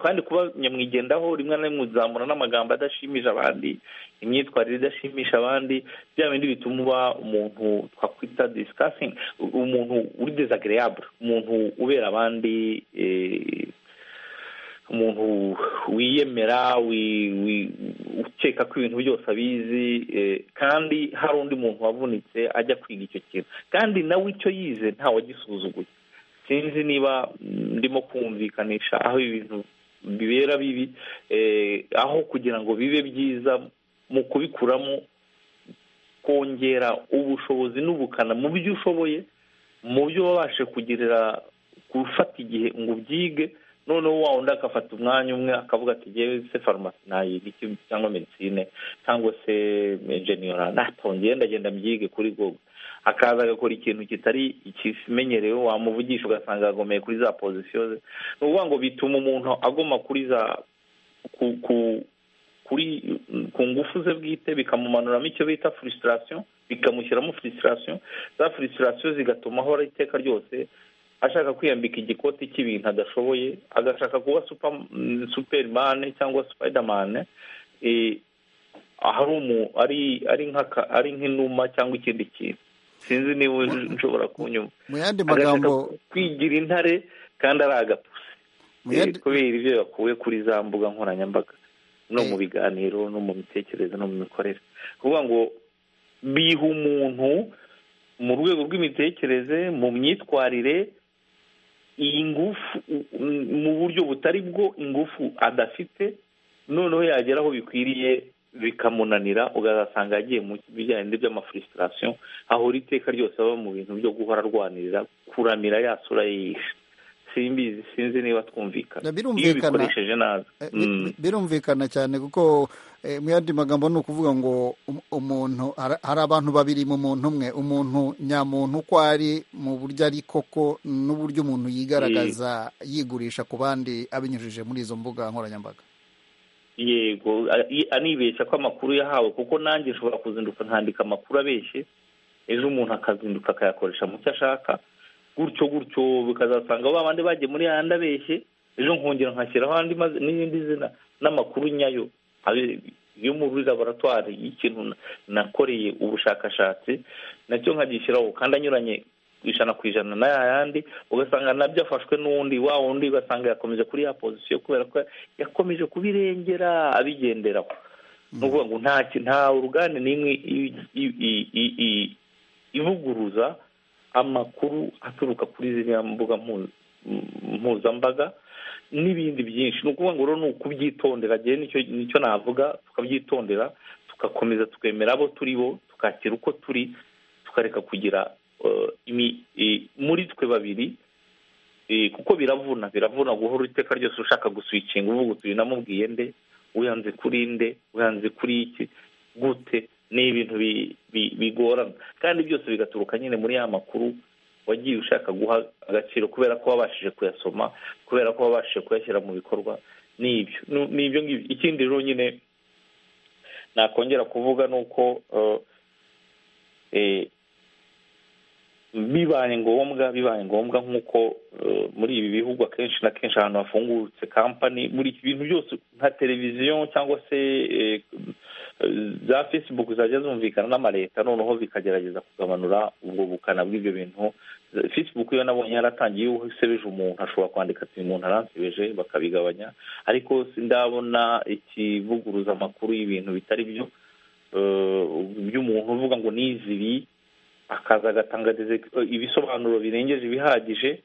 kandi kuba nyamwigendaho rimwe na rimwe uzamura n'amagambo adashimisha abandi imyitwarire idashimisha abandi bya bindi bituma uba umuntu twakwita disikasingi umuntu uri dezagereyabure umuntu ubera abandi umuntu wiyemera ukeka ko ibintu byose abizi kandi hari undi muntu wavunitse ajya kwiga icyo kintu kandi nawe icyo yize ntawagisuzuguye sinzi niba ndimo kumvikanisha aho ibintu bibera bibi aho kugira ngo bibe byiza mu kubikuramo kongera ubushobozi n'ubukana mu byo ushoboye mu byo wabashe kugerera gufata igihe ngo ubyige noneho wa undi agafata umwanya umwe akavuga ati ngewe se farumasi nayiga iki cyangwa medisine cyangwa se enjeniyora natongeye ndagenda mbyige kuri gogo akaza agakora ikintu kitari ikimenyerewe wamuvugisha ugasanga yagomeye kuri za pozisiyo ze ni ukuvuga ngo bituma umuntu agoma kuri za ku ngufu ze bwite bikamumanuramo icyo bita furisitasiyo bikamushyiramo furisitasiyo za furisitasiyo zigatuma ahora iteka ryose ashaka kwiyambika igikoti cy'ibintu adashoboye agashaka kuba superimani cyangwa supayidamani ari nk'inuma cyangwa ikindi kintu sinzi niba nshobora kunyuma mu yandi magambo kwigira intare kandi ari agapusi kubera ibyo yakuwe kuri za mbuga nkoranyambaga no mu biganiro no mu mitekerereze no mu mikorere kuvuga ngo biha umuntu mu rwego rw'imitekerereze mu myitwarire iyi ngufu mu buryo butari bwo ingufu adafite noneho yagera aho bikwiriye bikamunanira ugasanga yagiye mu bijyanye by'amafurisitasiyo ahora iteka ryose aba mu bintu byo guhora arwanirira kuramira yasura yishe simbizi sinzi niba twumvikana iyo ubikoresheje nabi birumvikana cyane kuko mu yandi magambo ni ukuvuga ngo umuntu hari abantu babiri mu muntu umwe umuntu nyamuntu uko ari mu buryo ari koko n'uburyo umuntu yigaragaza yigurisha ku bandi abinyujije muri izo mbuga nkoranyambaga yego anibeshya ko amakuru yahawe kuko nanjye nshobora kuzinduka nkandika amakuru abeshye ejo umuntu akazinduka akayakoresha mu cyo ashaka gutyo gutyo bikazasanga ba bandi bagiye muri yandi abeshye ejo nkongera nkashyiraho andi n'irindi zina n'amakuru nyayo yo muri laboratwari y'ikintu nakoreye ubushakashatsi nacyo nkagishyiraho kandi anyuranye ijana ku ijana n'ayandi ugasanga nabyo afashwe n'undi wa wundi ugasanga yakomeje kuri ya pozisiyo kubera ko yakomeje kubirengera abigenderaho ni ukuvuga ngo nta uruganda n'imwe ivuguruza amakuru aturuka kuri ziriya mbuga mpuzambaga n'ibindi byinshi ni ukuvuga ngo rero ni ukubyitondera nicyo navuga tukabyitondera tugakomeza twemera abo turi bo tukakira uko turi tukareka kugira muri twe babiri kuko biravuna biravuna guhora iteka ryose ushaka guswikinga uvuga uti namubwiye nde uyanze kuri nde uyanze kuri iki gute ni ibintu bigorana kandi byose bigaturuka nyine muri ya makuru wagiye ushaka guha agaciro kubera ko wabashije kuyasoma kubera ko wabashije kuyashyira mu bikorwa ni ibyo ni ibyo ngibyo ikindi rero nyine nakongera kuvuga ni uko bibaye ngombwa bibaye ngombwa nk'uko muri ibi bihugu akenshi na kenshi ahantu hafungutse kampani buri bintu byose nka televiziyo cyangwa se za facebook zajya zumvikana n'amaleta noneho bikagerageza kugabanura ubwo bukana bw'ibyo bintu facebook iyo nabonye yaratangiye iyo usebeje umuntu ashobora kwandika ati umuntu aransebeje bakabigabanya ariko ndabona ikivuguruza amakuru y'ibintu bitari byo by'umuntu uvuga ngo nizi ibi akaza agatanga ibisobanuro birengeje ibihagije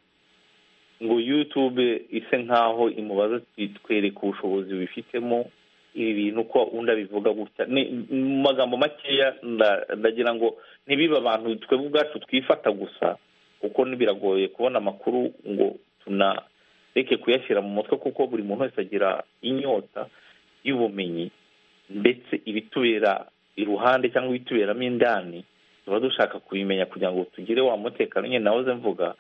ngo yutube ise nk'aho imubaza twereka ubushobozi bifitemo ibi bintu uko undi abivuga gutya ni mu magambo makeya nda- ndagira ngo ntibibe abantu twebwe ubwacu twifata gusa kuko biragoye kubona amakuru ngo tunareke kuyashyira mu mutwe kuko buri muntu wese agira inyota y'ubumenyi ndetse ibitubera iruhande cyangwa ibituberamo indani tuba dushaka kubimenya kugira ngo tugire wa mutekano nyine nahoze mvuga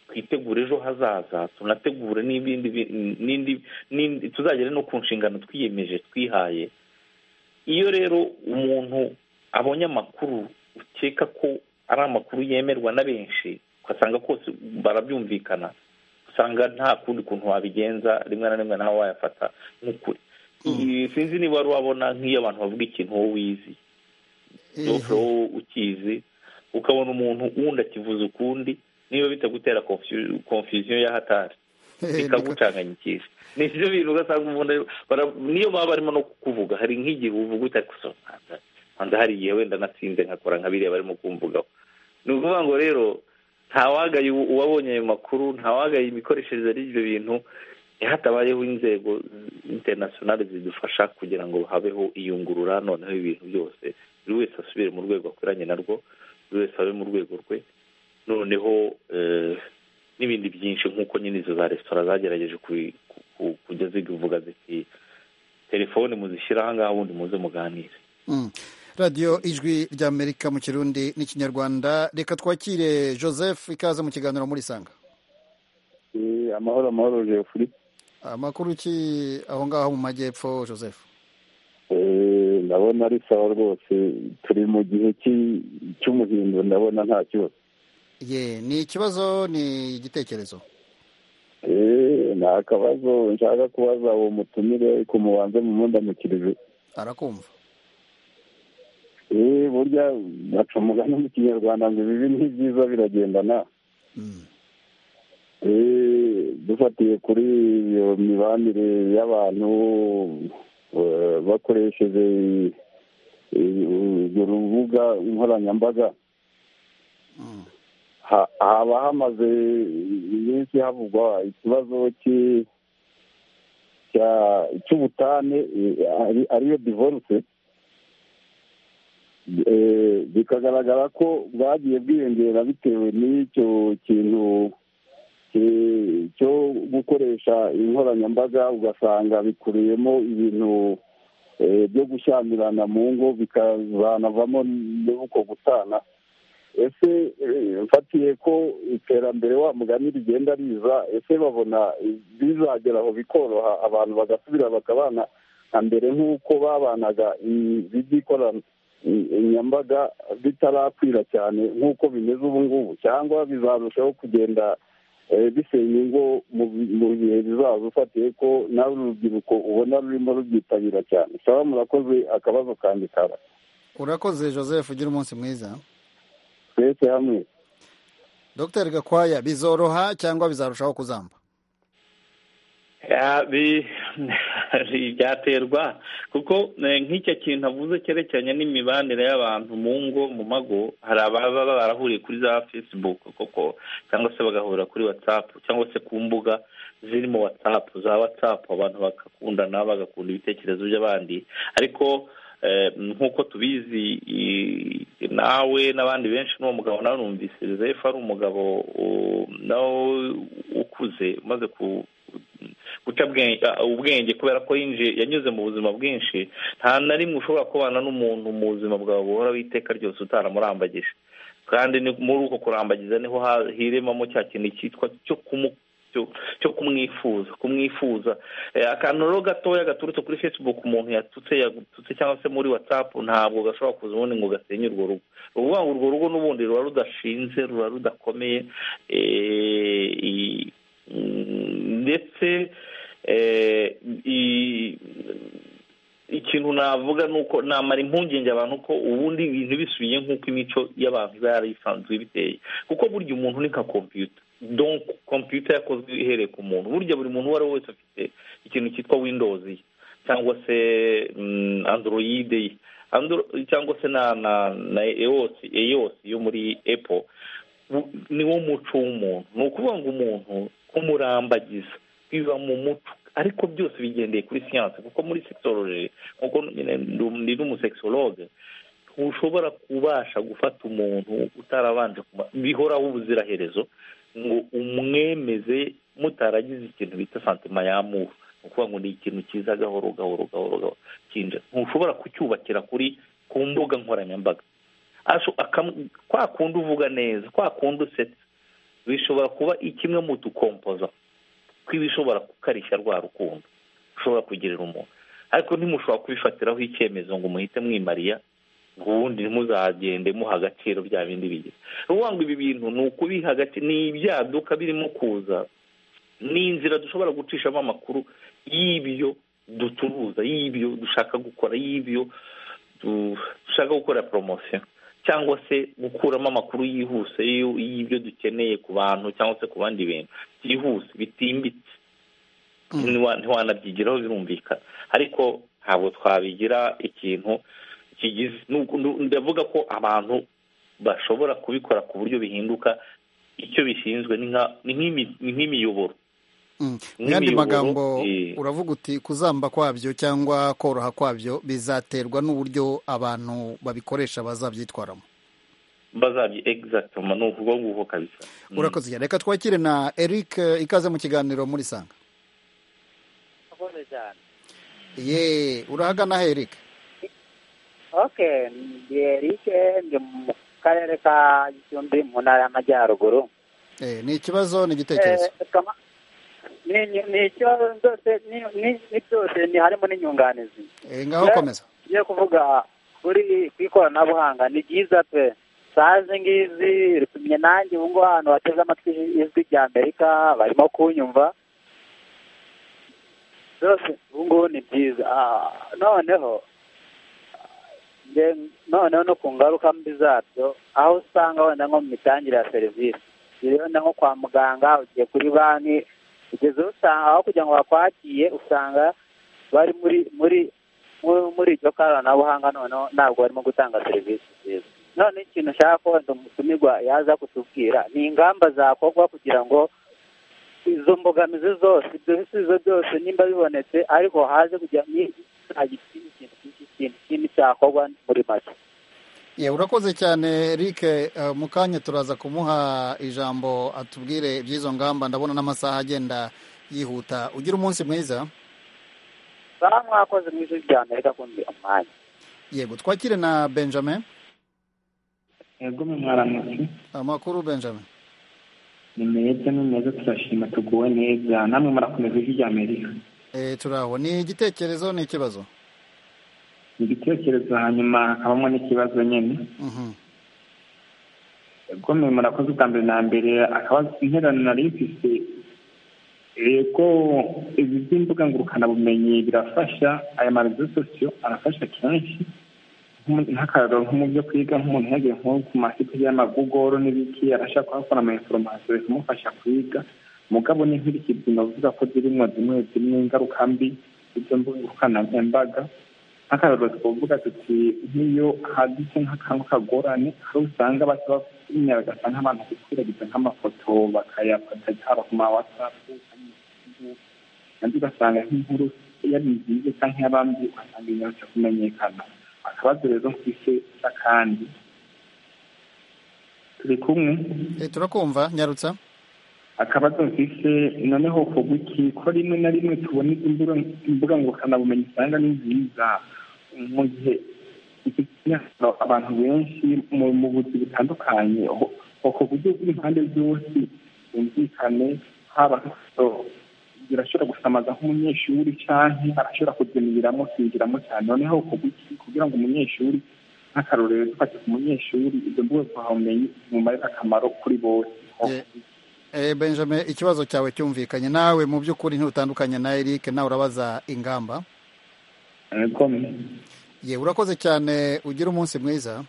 twitegure ejo hazaza tunategure n'ibindi bi- n'indi n'indi tuzagere no ku nshingano twiyemeje twihaye iyo rero umuntu abonye amakuru ukeka ko ari amakuru yemerwa na benshi ugasanga kose barabyumvikana usanga nta kundi kuntu wabigenza rimwe na rimwe nawe wayafata nk'ukuri Iyi- sinzi niba wari wabona nk'iyo abantu bavuga ikintu wowe wizi Ehe. wowe ukizi ukabona umuntu wundi akivuza ukundi niba bitagutera confu- confusion ya hatari bikagucanganya ikizi ni ibyo bintu ugasanga umuntu ari- bara- niyo baba barimo no kukuvuga hari nk'igihe uvuga uti ariko so nkanza nkanza hari igihe wenda natsinze nkakora nka biriya barimo kumvugaho ni ukuvuga ngo rero ntawagaye ubu- uwabonye ayo makuru ntawagaye imikoreshereze y'ibyo bintu iyo hatabayeho inzego interinasiyonale zidufasha kugira ngo habeho iyungurura noneho ibintu byose buri wese asubire mu rwego akwiranye narwo buri wese abe mu rwego rwe noneho eh, n'ibindi byinshi nk'uko nyine izo za resitora zagerageje kubi- ku- ku- kujya zivuga ziti telefone muzishyire aha ngaha ubundi muze muganire Mm. radiyo ijwi ry'amerika mu kirundi n'ikinyarwanda reka twakire joseph ikaze mu kiganiro muri sanga Eh, amahoro amahoro jefuri amakuru ki aho ngaho mu majyepfo joseph Eh, ndabona ari sawa rwose turi mu gihe cy'i- cy'umuhindo ndabona nta kibazo ye ni ikibazo ni igitekerezo Eh, nta kabazo nshaka kubaza uwo mutumire ariko mubanze mumundamukirize arakumva Eh, burya baca umugani mu kinyarwanda ngo ibibi n'ibyiza biragendana Mm. Eh, dufatiye kuri iyo mibanire y'abantu eh, bakoresheje eh, urwo rubuga nkoranyambaga Mm. ha- haba hamaze iminsi havugwa ikibazo cy'i- cya- cy'ubutane eh, ari- ariyo divorce Eh, bikagaragara ko bwagiye bwiyongera bitewe n'icyo kintu ki- cyo gukoresha inkoranyambaga ugasanga bikubiyemo ibintu eh, byo gushyamirana mu ngo bikazanavamo n'uko gutana ese eh, mfatiye ko iterambere wa mugani rigenda riza ese babona bizagera aho bikoroha abantu bagasubira bakabana nka mbere nk'uko babanaga i- iby'ikorana i- inyambaga bitarakwira cyane nk'uko bimeze ubu ngubu cyangwa bizarushaho kugenda eh, bisenya ingo mu bi- mu bihe bizaza ufatiye ko nawe urubyiruko ubona rurimo rubyitabira cyane sawa murakoze akabazo kanjye kaba urakoze joseph ugira umunsi mwiza twese hamwe dr gakwaya bizoroha cyangwa bizarushaho kuzamba Ya, bi- byaterwa kuko eh, nk'icyo kintu avuze cyerekeranye n'imibanire y'abantu mu ngo mu mago hari ababa barahuriye kuri za facebook koko cyangwa se bagahurira kuri whatsapp cyangwa se ku mbuga ziri mu whatsapp za whatsapp abantu bagakundana bagakunda ibitekerezo by'abandi ariko eh, nk'uko tubizi i- nawe n'abandi benshi n'uwo mugabo nawe numvise Joseph ari umugabo u- nawe ukuze umaze ku guca bwe- uh, ubwenge kubera ko yinjiye yanyuze mu buzima bwinshi nta na rimwe ushobora kubana n'umuntu mu buzima bwawe buhoraho iteka ryose utaramurambagije kandi ni muri uko kurambagiza niho ha- hiremamo cya kintu cyitwa cyo kumu cyo- cyo kumwifuza kumwifuza Eh, akantu rero gatoya gaturutse kuri facebook umuntu yatutse yagututse cyangwa se muri whatsapp ntabwo gashobora kuza ubundi ngo gasenye urwo rugo ni ukuvuga ngo urwo rugo n'ubundi ruba rudashinze ruba rudakomeye eh, i- mm, ndetse eh, i- ikintu navuga ni uko namara impungenge abantu ko ubundi ibintu bisubiye nk'uko imico y'abantu iba yarisanzuye biteye kuko burya umuntu ni nka kompiyuta donc kompiyuta yakozwe ihereye ku muntu burya buri muntu uwo ari we wese afite ikintu cyitwa windows ye cyangwa se mm, android ye Andro- cyangwa se na na na EOS EOS yo muri apple Bu- ni wo muco w'umuntu ni ukuvuga ngo umuntu kumurambagiza biva mu muco ariko byose bigendeye kuri siyanse kuko muri sekisoloji nk'uko ndi n'umusekisologe ntushobora kubasha gufata umuntu utarabanje bihoraho ubuziraherezo ngo umwemeze mutaragize ikintu bita santima y'amuru ni ukuvuga ngo ni ikintu cyiza gahoro gahoro gahoro gahoro kinjira ntushobora kucyubakira kuri ku mbuga nkoranyambaga kwa kundi uvuga neza kwa kundi usetse bishobora kuba kimwe mu dukompoza tw'ibishobora kukarishya rwa rukundo ushobora kugirira umuntu ariko ntimushobora kubifatiraho icyemezo ngo muhite mwimariya ubundi ntimuzagende muha agaciro bya bindi bigize uvuga ngo ibi bintu ni ukubiha agaciro ni ibyaduka birimo kuza ni inzira dushobora gucishamo amakuru y'ibyo ducuruza y'ibyo dushaka gukora y'ibyo dushaka gukora poromosiyo cyangwa se gukuramo amakuru yihuse y'ibyo dukeneye ku bantu cyangwa se ku bandi bintu byihuse bitimbitse ntiwanabyigiraho birumvikana ariko ntabwo twabigira ikintu kigize ndavuga ko abantu bashobora kubikora ku buryo bihinduka icyo bishinzwe ni nk'imiyoboro mu yandi magambo uravuga uti kuzamba kwabyo cyangwa koroha kwabyo bizaterwa n'uburyo abantu babikoresha bazabyitwaramo bazabyiegizatuma ni ukuvuga nguko kabisa urakoze cyane reka twakire na eric ikaze mu kiganiro muri sanga ye urahagana he eric oke ndi eric ndi mu karere ka gicumbi mu ntara y'amajyaruguru ni ikibazo ni igitekerezo ni ikibazo byose ni byose ni harimo n'inyunganizi ngaho komeza tugiye kuvuga kuri ku ikoranabuhanga ni byiza pe sazi ngizi ritumye nanjye ubu ngubu ahantu bateze amatwi ijwi rya amerika barimo kunyumva byose ubu ngubu ni byiza noneho noneho no ku ngaruka mbi zabyo aho usanga wenda nko mu mitangire ya serivisi wenda nko kwa muganga ugiye kuri banki kugeza aho usanga aho kugira ngo bakwakire usanga bari muri muri muri iryo koranabuhanga noneho ntabwo barimo gutanga serivisi nziza none ikintu ushaka ko umutumirwa yaza kutubwira ni ingamba zakorwa kugira ngo izo mbogamizi zose ibyo bisubizo byose nimba bibonetse ariko haze kugira ngo ikintu kinini cyakorwa muri make urakoze cyane eric mu kanya turaza kumuha ijambo atubwire iby'izo ngamba ndabona n'amasaha agenda yihuta ugira umunsi mwiza mwakoze mu ijwi rya amerika kundi umwanya yego twakire na benjamin yego mwaramutse amakuru benjamin ni meza ni meza turashima tuguwe neza namwe murakomeza ijwi rya amerika turaho ni igitekerezo ni ikibazo igitekerezo hanyuma habamo n'ikibazo nyine gome murakoze ubwa mbere na mbere akabazo interano nari mfise ko ibi by'imbuga ngurukanabumenyi birafasha aya marezo sosiyo arafasha kenshi nk'akararo nko mu byo kwiga nk'umuntu yagiye nko ku masite y'amagugoro n'ibiki arashaka kuhakora ama inforomasiyo bikamufasha kwiga mugabo n'inkurikizi navuga ko zirimo zimwe zimwe ingaruka mbi izo mbuga ngurukanabumenyi nk'akararo twavuga tuti nk'iyo haditse nk'akantu kagorane aho usanga basaba bagasa nk'abantu gukwiragiza nk'amafoto bakayafata haba ku ma watsapu nabyo ugasanga nk'inkuru yari nziza cyangwa iy'abandi ugasanga inyarutse kumenyekana akabazo rero ku isi kandi turi kumwe turakumva nyarutsa akabazo mfise noneho kuguki ko rimwe na rimwe tubona izo mbuga ngurukanabumenyi usanga ni nziza mu gihe abantu benshi mu buzi butandukanye uko buryo bw'impande zose bumvikane haba birashobora gusamaza nk'umunyeshuri cyangwa arashobora kuzimiramo kwinjiramo cyane noneho kuguki kugira ngo umunyeshuri nk'akarorero twate ku munyeshuri izo mbuga ngurukanabumenyi zimumarira akamaro kuri bose benjamin ikibazo cyawe cyumvikanye nawe mu by'ukuri ntutandukanye na eric nawe urabaza ingamba ye urakoze cyane ugira umunsi mwiza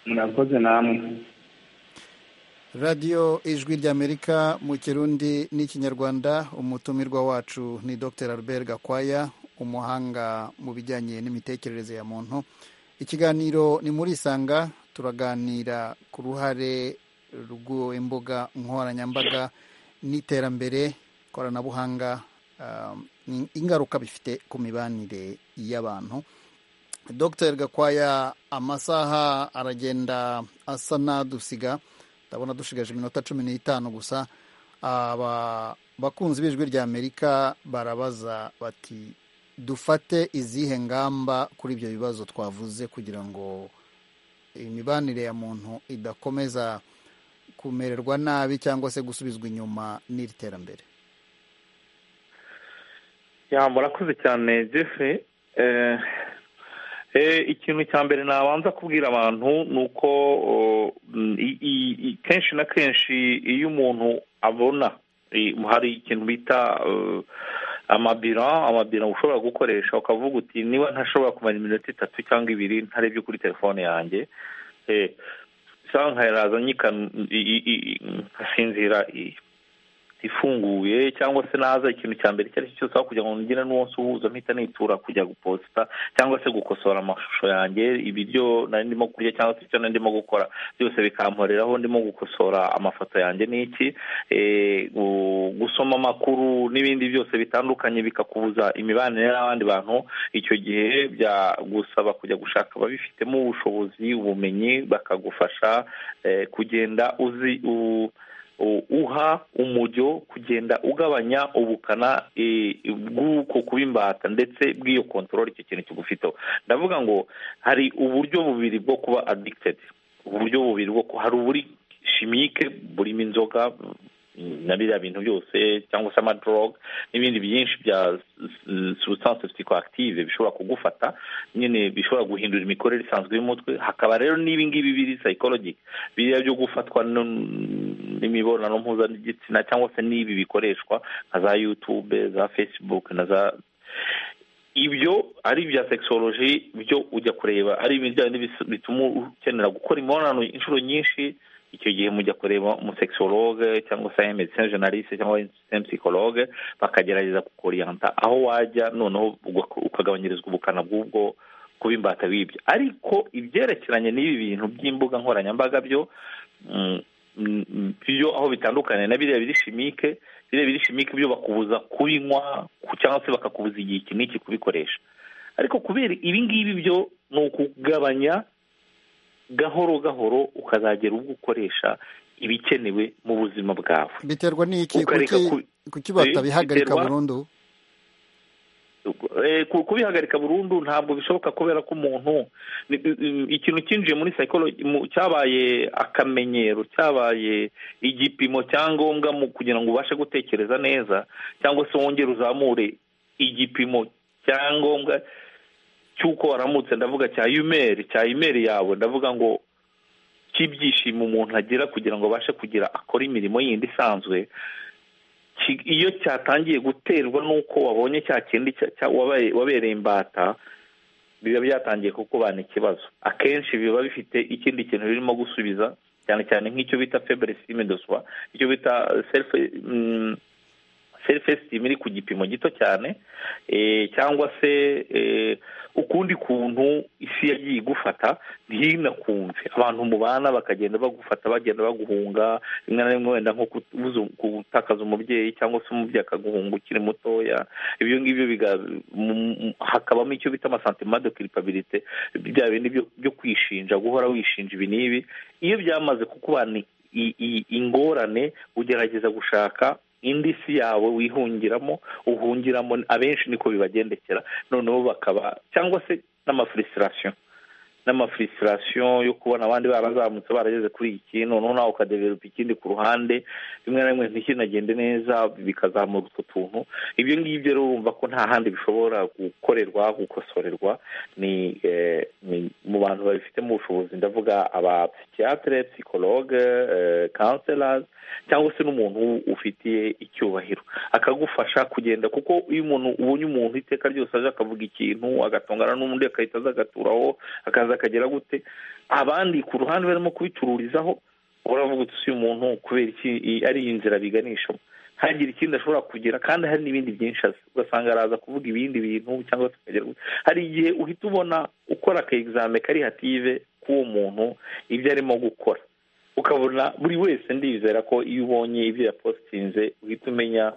murakoze namwe radiyo ijwi ry'amerika mu kirundi n'ikinyarwanda umutumirwa wacu ni dr albert gakwaya umuhanga mu bijyanye n'imitekerereze ya muntu ikiganiro ni muri isanga turaganira ku ruhare rw'imbuga nkoranyambaga n'iterambere koranabuhanga ingaruka bifite ku mibanire y'abantu dr gakwaya amasaha aragenda asa n'adusiga ndabona dushigaje iminota cumi n'itanu gusa abakunzi b'ijwi rya amerika barabaza bati dufate izihe ngamba kuri ibyo bibazo twavuze kugira ngo imibanire ya muntu idakomeza kumererwa nabi cyangwa se gusubizwa inyuma n'iri terambere murakoze cyane jeffrey ikintu cya mbere nabanza kubwira abantu ni uko kenshi na kenshi iyo umuntu abona hari ikintu bita amabira amabira ushobora gukoresha ukavuga uti niba ntashobora kumara iminota itatu cyangwa ibiri ntarebye kuri telefone yanjye nkayaraza nkasinzira ifunguye cyangwa se naza ikintu cya mbere icyo ari cyo cyose aho kugira ngo ngire n'umunsi uhuza mpita nitura kujya guposita cyangwa se gukosora amashusho yanjye ibiryo nari ndimo kurya cyangwa se ibyo nari ndimo gukora byose bikamporeraho ndimo gukosora amafoto yanjye n'iki gusoma amakuru n'ibindi byose bitandukanye bikakubuza imibanire n'abandi bantu icyo gihe byagusaba kujya gushaka ababifitemo ubushobozi ubumenyi bakagufasha kugenda uzi uha umujyo kugenda ugabanya ubukana bw'uko kuba imbata ndetse bw'iyo kontorora icyo kintu kigufiteho ndavuga ngo hari uburyo bubiri bwo kuba adikitedi uburyo bubiri bwo hari uburi shimike burimo inzoga na biriya bintu byose cyangwa se amadoroga n'ibindi byinshi bya substance psychoactive bishobora kugufata nyine bishobora guhindura imikorere isanzwe y'umutwe hakaba rero n'ibi ngibi biri psychologic biriya byo gufatwa n'imibonano mpuzabitsina cyangwa se n'ibi bikoreshwa nka za yutube za facebook na za ibyo ari ibya sekisoloji byo ujya kureba ari ibijyanye bituma ukenera gukora imibonano inshuro nyinshi icyo gihe mujya kureba umusekisologe cyangwa se medecin generaliste cyangwa medecin psychologue bakagerageza kukoriyanta aho wajya noneho ukagabanyirizwa ubukana bw'ubwo kuba imbata bw'ibyo ariko ibyerekeranye n'ibi bintu by'imbuga nkoranyambaga byo byo aho bitandukanye na biriya biri shimike biriya biri shimike byo bakubuza kubinywa cyangwa se bakakubuza igihe iki n'iki kubikoresha ariko kubera ibi ngibi byo ni ukugabanya gahoro gahoro ukazagera ubwo ukoresha ibikenewe mu buzima bwawe biterwa n'iki kuki batabihagarika burundu kubihagarika burundu ntabwo bishoboka kubera ko umuntu ikintu cyinjiye muri psychology cyabaye akamenyero cyabaye igipimo cyangombwa mu kugira ngo ubashe gutekereza neza cyangwa se wongere uzamure igipimo cyangombwa cy'uko waramutse ndavuga cya imeri cya imeri yawe ndavuga ngo cy'ibyishimo umuntu agira kugira ngo abashe kugira akore imirimo yindi isanzwe iyo cyatangiye guterwa n'uko wabonye cya kindi wabereye imbata biba byatangiye kukubana ikibazo akenshi biba bifite ikindi kintu birimo gusubiza cyane cyane nk'icyo bita febere sitime doswa icyo bita serife selfesitime iri ku gipimo gito cyane cyangwa se ukundi kuntu isi yagiye igufata ntinakumve abantu mubana bakagenda bagufata bagenda baguhunga rimwe na rimwe wenda nko gutakaza umubyeyi cyangwa se umubyeyi akaguhunga ukiri mutoya ibyo ngibyo hakabamo icyo bita amasantima de kiripabirite bya bindi byo kwishinja guhora wishinja ibi n'ibi iyo byamaze kukubana ingorane ugerageza gushaka indi si yawe wihungiramo uhungiramo abenshi niko bibagendekera noneho bakaba cyangwa se n'amafurisirasiyo n'amafurisirasiyo yo kubona abandi barazamutse barageze kuri iki noneho nawe ukadeveropa ikindi ku ruhande rimwe na rimwe ntikinagende neza bikazamura utwo tuntu ibyo ngibyo rero urumva ko nta handi bishobora gukorerwa gukosorerwa ni mu bantu babifitemo ubushobozi ndavuga abapsikiyatire psikologe kanserazi cyangwa se n'umuntu ufitiye icyubahiro akagufasha kugenda kuko iyo umuntu ubonye umuntu iteka ryose aje akavuga ikintu agatongana n'undi agahita aza agaturaho akaza akagera gute abandi ku ruhande barimo kubicururizaho uravuga uti si umuntu kubera iki ari inzira biganishamo hagira ikindi ashobora kugira kandi hari n'ibindi byinshi azi ugasanga araza kuvuga ibindi bintu cyangwa se akagera hari igihe uhita ubona ukora aka egizame karihative k'uwo muntu ibyo arimo gukora ukabona buri wese ndizera ko iyo ubonye ibyo yapositinze uhita umenya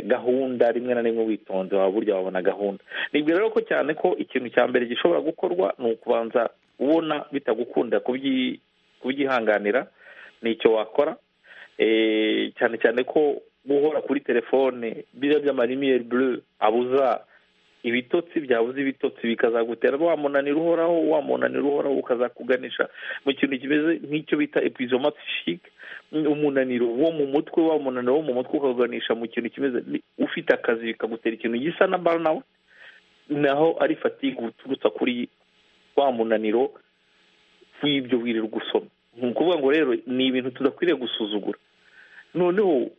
gahunda rimwe na rimwe witonze waba burya wabona gahunda nibwira rero ko cyane ko ikintu cya mbere gishobora gukorwa ni ukubanza ubona bitagukunda kubyihanganira ni icyo wakora cyane cyane ko guhora kuri telefone biriya by'amarimiyeri bure abuza ibitotsi byabuze ibitotsi bikazagutera wa munaniro uhoraho wa munaniro uhoraho ukazakuganisha mu kintu kimeze nk'icyo bita epizomatishike umunaniro wo mu mutwe wa munaniro wo mu mutwe ukaganisha mu kintu kimeze ufite akazi bikagutera ikintu gisa na burnout naho ari fatigue uturutsa kuri wa munaniro w'ibyo wirirwa usoma ni ukuvuga ngo rero ni ibintu tudakwiriye gusuzugura noneho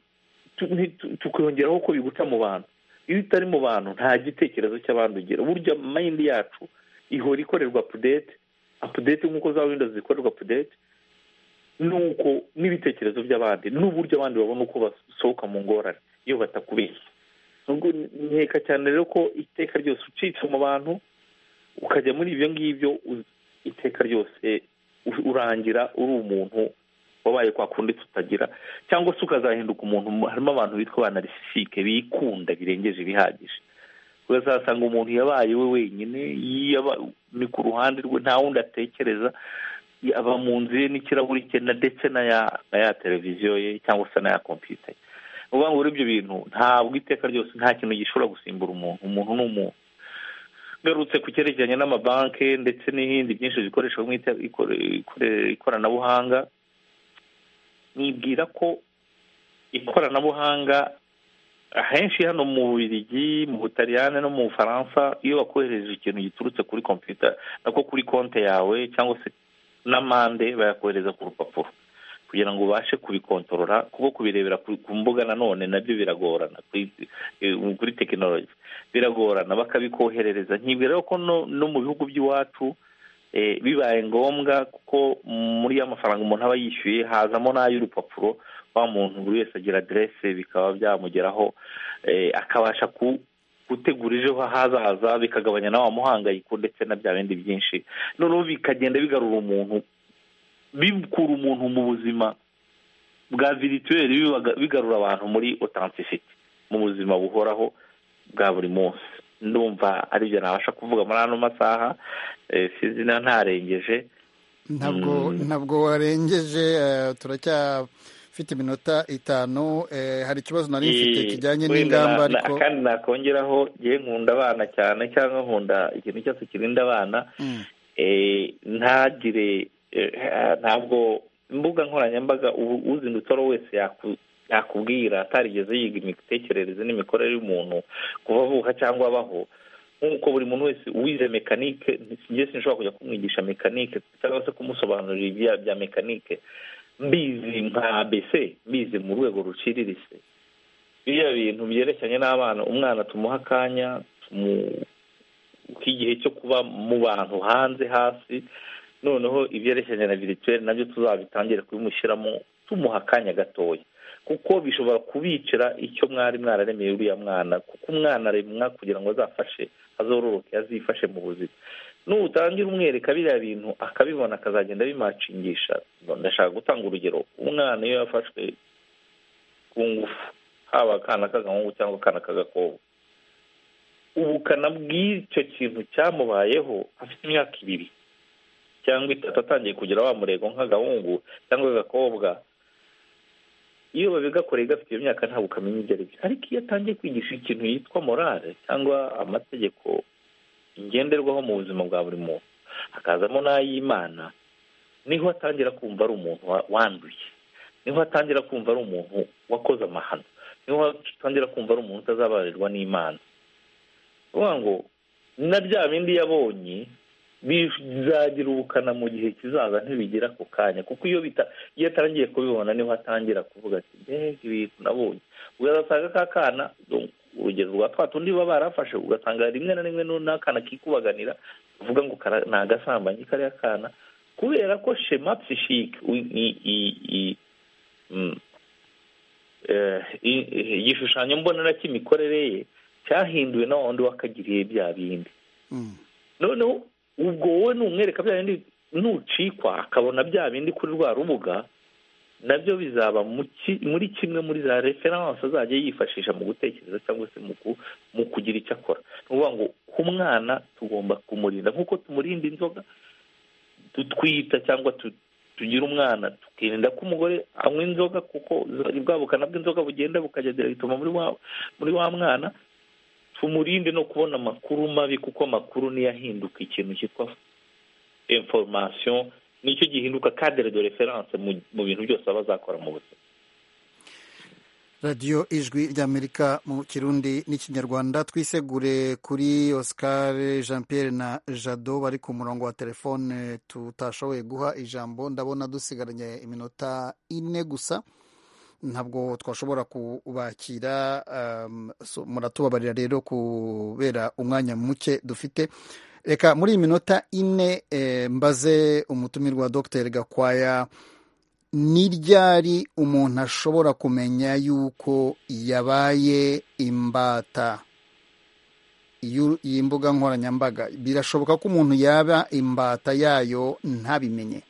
tukongeraho ko biguca mu bantu iyo utari mu bantu nta gitekerezo cy'abandi ugira burya mayindi yacu ihora ikorerwa apudete apudete nk'uko za windows zikorerwa apudete nuko n'ibitekerezo by'abandi n'uburyo abandi babona uko basohoka mu ngorane iyo batakubeshye nkeka cyane rero ko iteka ryose ucitse mu bantu ukajya muri ibyo ngibyo iteka ryose urangira uri umuntu wabaye kwa kundi tutagira cyangwa se ukazahinduka umuntu harimo abantu bitwa ba narisisike bikunda birengeje ibihagije uzasanga umuntu yabaye we wenyine ni ku ruhande rwe nta wundi atekereza aba mu nzu ye n'ikirahuri cye ndetse na ya televiziyo ye cyangwa se na ya kompiyuta ye uvuga ngo ibyo bintu ntabwo iteka ryose nta kintu gishobora gusimbura umuntu umuntu ni umuntu ngarutse ku cyerekeranye n'amabanki ndetse n'ibindi byinshi bikoreshwa mu ikoranabuhanga nibwira ko ikoranabuhanga ahenshi hano mu Bubiligi mu butaliyane no mu bufaransa iyo bakohereje ikintu giturutse kuri kompiyuta nako kuri konti yawe cyangwa se n'amande bayakohereza ku rupapuro kugira ngo ubashe kubikontorora kuko kubirebera ku mbuga nanone nabyo biragorana kuri tekinoloji biragorana bakabikoherereza nkibwira ko no mu bihugu by'iwacu bibaye ngombwa kuko muri ya mafaranga umuntu aba yishyuye hazamo n'ay'urupapuro wa muntu buri wese agira aderese bikaba byamugeraho akabasha gutegura ejo hazaza bikagabanya na wa muhangayiko ndetse na bya bindi byinshi noneho bikagenda bigarura umuntu bikura umuntu mu buzima bwa virituweri bigarura abantu muri otantisiti mu buzima buhoraho bwa buri munsi ndumva aribyo nabasha kuvuga muri ano masaha sinzi na ntarengeje ntabwo ntabwo warengeje turacyafite iminota itanu hari ikibazo nari mfite kijyanye n'ingamba ariko kandi nakongeraho ngewe nkunda abana cyane cyangwa nkunda ikintu cyose kirinda abana ntagire ntabwo imbuga nkoranyambaga uzindutse ari wese yakubwira atarigeze yiga imitekerereze n'imikorere y'umuntu kuva avuka cyangwa abaho nk'uko buri muntu wese wize mekanike njye sinshobora kujya kumwigisha mekanike cyangwa se kumusobanurira ibya bya mekanike mbizi nka abc mbizi mu rwego ruciriritse biriya bintu byerekeranye n'abana umwana tumuha akanya k'igihe cyo kuba mu bantu hanze hasi noneho ibyerekeranye na virituweli nabyo tuzabitangire kubimushyiramo tumuha akanya gatoya kuko bishobora kubicira icyo mwari mwararemeye uriya mwana kuko umwana aremwa kugira ngo azafashe azororoke azifashe mu buzima n'utangira umwereka biriya bintu akabibona akazagenda bimacingisha ndashaka gutanga urugero umwana iyo yafashwe ku ngufu haba akana k'agahungu cyangwa akana k'agakobwa ubukana bw'icyo kintu cyamubayeho afite imyaka ibiri cyangwa itatu atangiye kugira wa murego nk'agahungu cyangwa agakobwa iyo babigakore gafite iyo myaka ntabwo ukamenya ibyo ari byo ariko iyo atangiye kwigisha ikintu yitwa morale cyangwa amategeko ngenderwaho mu buzima bwa buri muntu hakazamo n'ay'imana niho atangira kumva ari umuntu wanduye niho atangira kumva ari umuntu wakoze amahano niho atangira kumva ari umuntu utazabarirwa n'imana bivuga ngo na bya bindi yabonye bizagira ubukana mu gihe kizaza ntibigira ako kanya kuko iyo iyo atangiye kubibona niho atangira kuvuga ati mbega ibintu nabonye ugasanga ka kana urugero rwa twa tundi baba barafashe ugasanga rimwe na rimwe n'akana kikubaganira uvuga ngo ni agasambanyi kariya kana kubera ko shema psishike igishushanyo mbonera cy'imikorere ye cyahinduwe na wundi wakagiriye bya bindi noneho ubwo wowe numwereka bya bindi nucikwa akabona bya bindi kuri rwa rubuga nabyo bizaba muri kimwe muri za referanse azajya yifashisha mu gutekereza cyangwa se mu kugira icyo akora ni ukuvuga ngo ku mwana tugomba kumurinda nk'uko tumurinda inzoga dutwita cyangwa tugira umwana tukirinda ko umugore anywa inzoga kuko bwa bukana bw'inzoga bugenda bukajya diregitoma muri wa mwana tumurinde no kubona amakuru mabi kuko amakuru niyo ahinduka ikintu cyitwa inforomasiyo nicyo gihinduka kadere de referanse mu bintu byose aba azakora mu buzima radiyo ijwi ry'amerika mu kirundi n'ikinyarwanda twisegure kuri oscar jean Pierre na jado bari ku murongo wa telefone tutashoboye guha ijambo ndabona dusigaranye iminota ine gusa ntabwo twashobora kubakira muratubabarira rero kubera umwanya muke dufite reka muri iyi minota ine mbaze umutumirwa wa dr gakwaya ni ryari umuntu ashobora kumenya yuko yabaye imbata iyi mbuga nkoranyambaga birashoboka ko umuntu yaba imbata yayo ntabimenye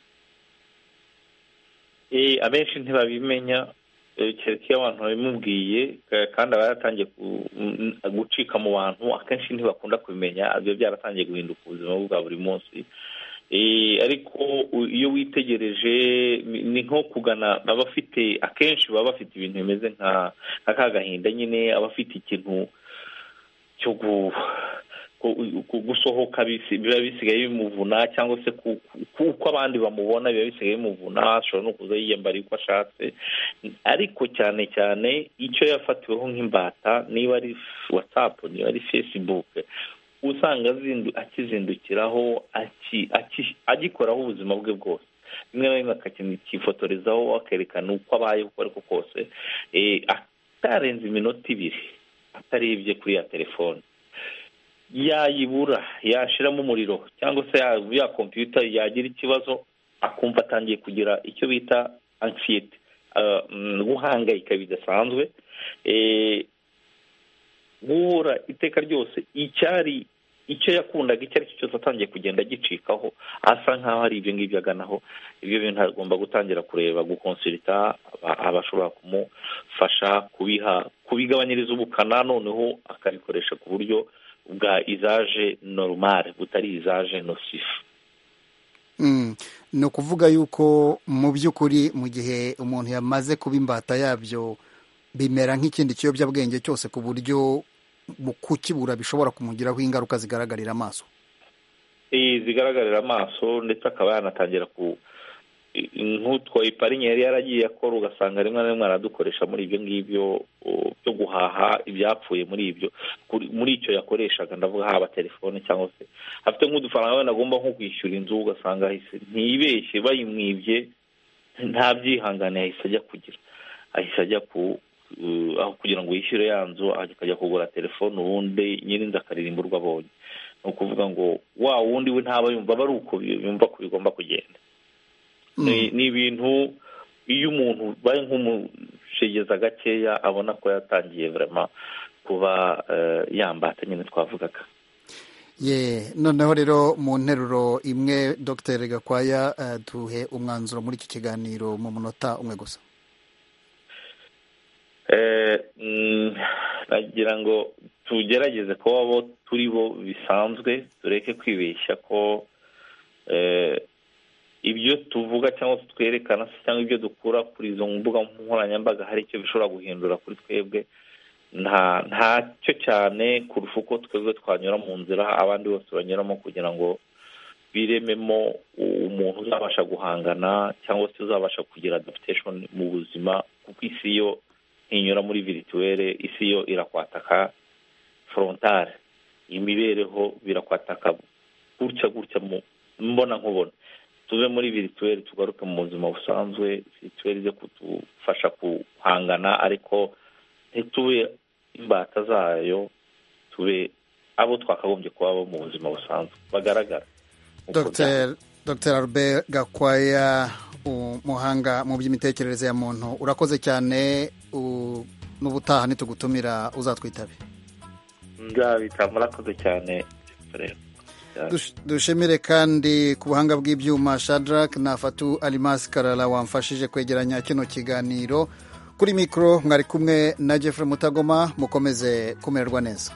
abenshi ntibabimenya kereka iyo abantu babimubwiye kandi aba yaratangiye gucika mu bantu akenshi ntibakunda kubimenya biba byaratangiye guhinduka ubuzima bwa buri munsi ariko iyo witegereje ni nko kugana abafite akenshi baba bafite ibintu bimeze nka ka gahinda nyine abafite ikintu cyo gusohoka biba bisigaye bimuvuna cyangwa se kuko abandi bamubona biba bisigaye bimuvuna ashobora no kuza yiyambara uko ashatse ariko cyane cyane icyo yafatiweho nk'imbata niba ari watsapu niba ari fesibuke usanga akizindukiraho agikoraho ubuzima bwe bwose rimwe na rimwe akakifotorezaho akerekana uko abaye uko ariko kose atarenze iminota ibiri atarebye kuri ya telefone yayibura yashiramo umuriro cyangwa se ya kompiyuta yagira ikibazo akumva atangiye kugira icyo bita ansiyete guhangayika bidasanzwe guhura iteka ryose icyari icyo yakundaga icyo ari cyo cyose atangiye kugenda agicikaho asa nkaho ari ibyo ngibyo aganaho ibyo bintu agomba gutangira kureba gukonsirita abashobora kumufasha kubiha kubigabanyiriza ubukana noneho akabikoresha ku buryo bwa izaje normal butari izaje nosifu ni ukuvuga yuko mu by'ukuri mu gihe umuntu yamaze kuba imbata yabyo bimera nk'ikindi kiyobyabwenge cyose ku buryo mu kukibura bishobora kumugiraho ingaruka zigaragarira amaso zigaragarira amaso ndetse akaba yanatangira ku nk'utwo iparinya yari yaragiye akora ugasanga rimwe na rimwe aradukoresha muri ibyo ngibyo byo guhaha ibyapfuye muri ibyo muri icyo yakoreshaga ndavuga haba telefone cyangwa se afite nk'udufaranga wenda agomba nko kwishyura inzu ugasanga ahise ntibeshye bayimwibye nta byihangane yahise ajya kugira ahise ajya ku aho kugira ngo yishyure ya nzu akajya kugura telefone ubundi nyir'inzu akaririmba urwo abonye ni ukuvuga ngo wa wundi we ntaba yumva aba ari uko yumva ko bigomba kugenda ni ibintu iyo umuntu baye nk'umushegeza gakeya abona ko yatangiye vraiment kuba yambata nyine twavugaga ye noneho rero mu nteruro imwe dr gakwaya duhe umwanzuro muri iki kiganiro mu munota umwe gusa nagira ngo tugerageze kuba abo turi bo bisanzwe tureke kwibeshya ko ibyo tuvuga cyangwa se twerekana se cyangwa ibyo dukura kuri izo mbuga nkoranyambaga hari icyo bishobora guhindura kuri twebwe ntacyo cyane kurusha uko twebwe twanyura mu nzira abandi bose banyuramo kugira ngo birememo umuntu uzabasha guhangana cyangwa se uzabasha kugira adaptation mu buzima kuko isi yo ntinyura muri virituwere isi yo irakwataka forontare imibereho birakwataka gutya gutya mbona nkubona tuve muri virituweri tugaruke mu buzima busanzwe virituweri zo kudufasha guhangana ariko ntitube imbata zayo tube abo twakagombye kuba bo mu buzima busanzwe bagaragara dr albert gakwaya umuhanga mu by'imitekerereze ya muntu urakoze cyane n'ubutaha ntitugutumira uzatwitabe nzabita murakoze cyane rero dushimire kandi ku buhanga bw'ibyuma shadarake na fatu arimasi karara wamfashije kwegeranya kino kiganiro kuri mikoro mwari kumwe na jeffre mutagoma mukomeze kumererwa neza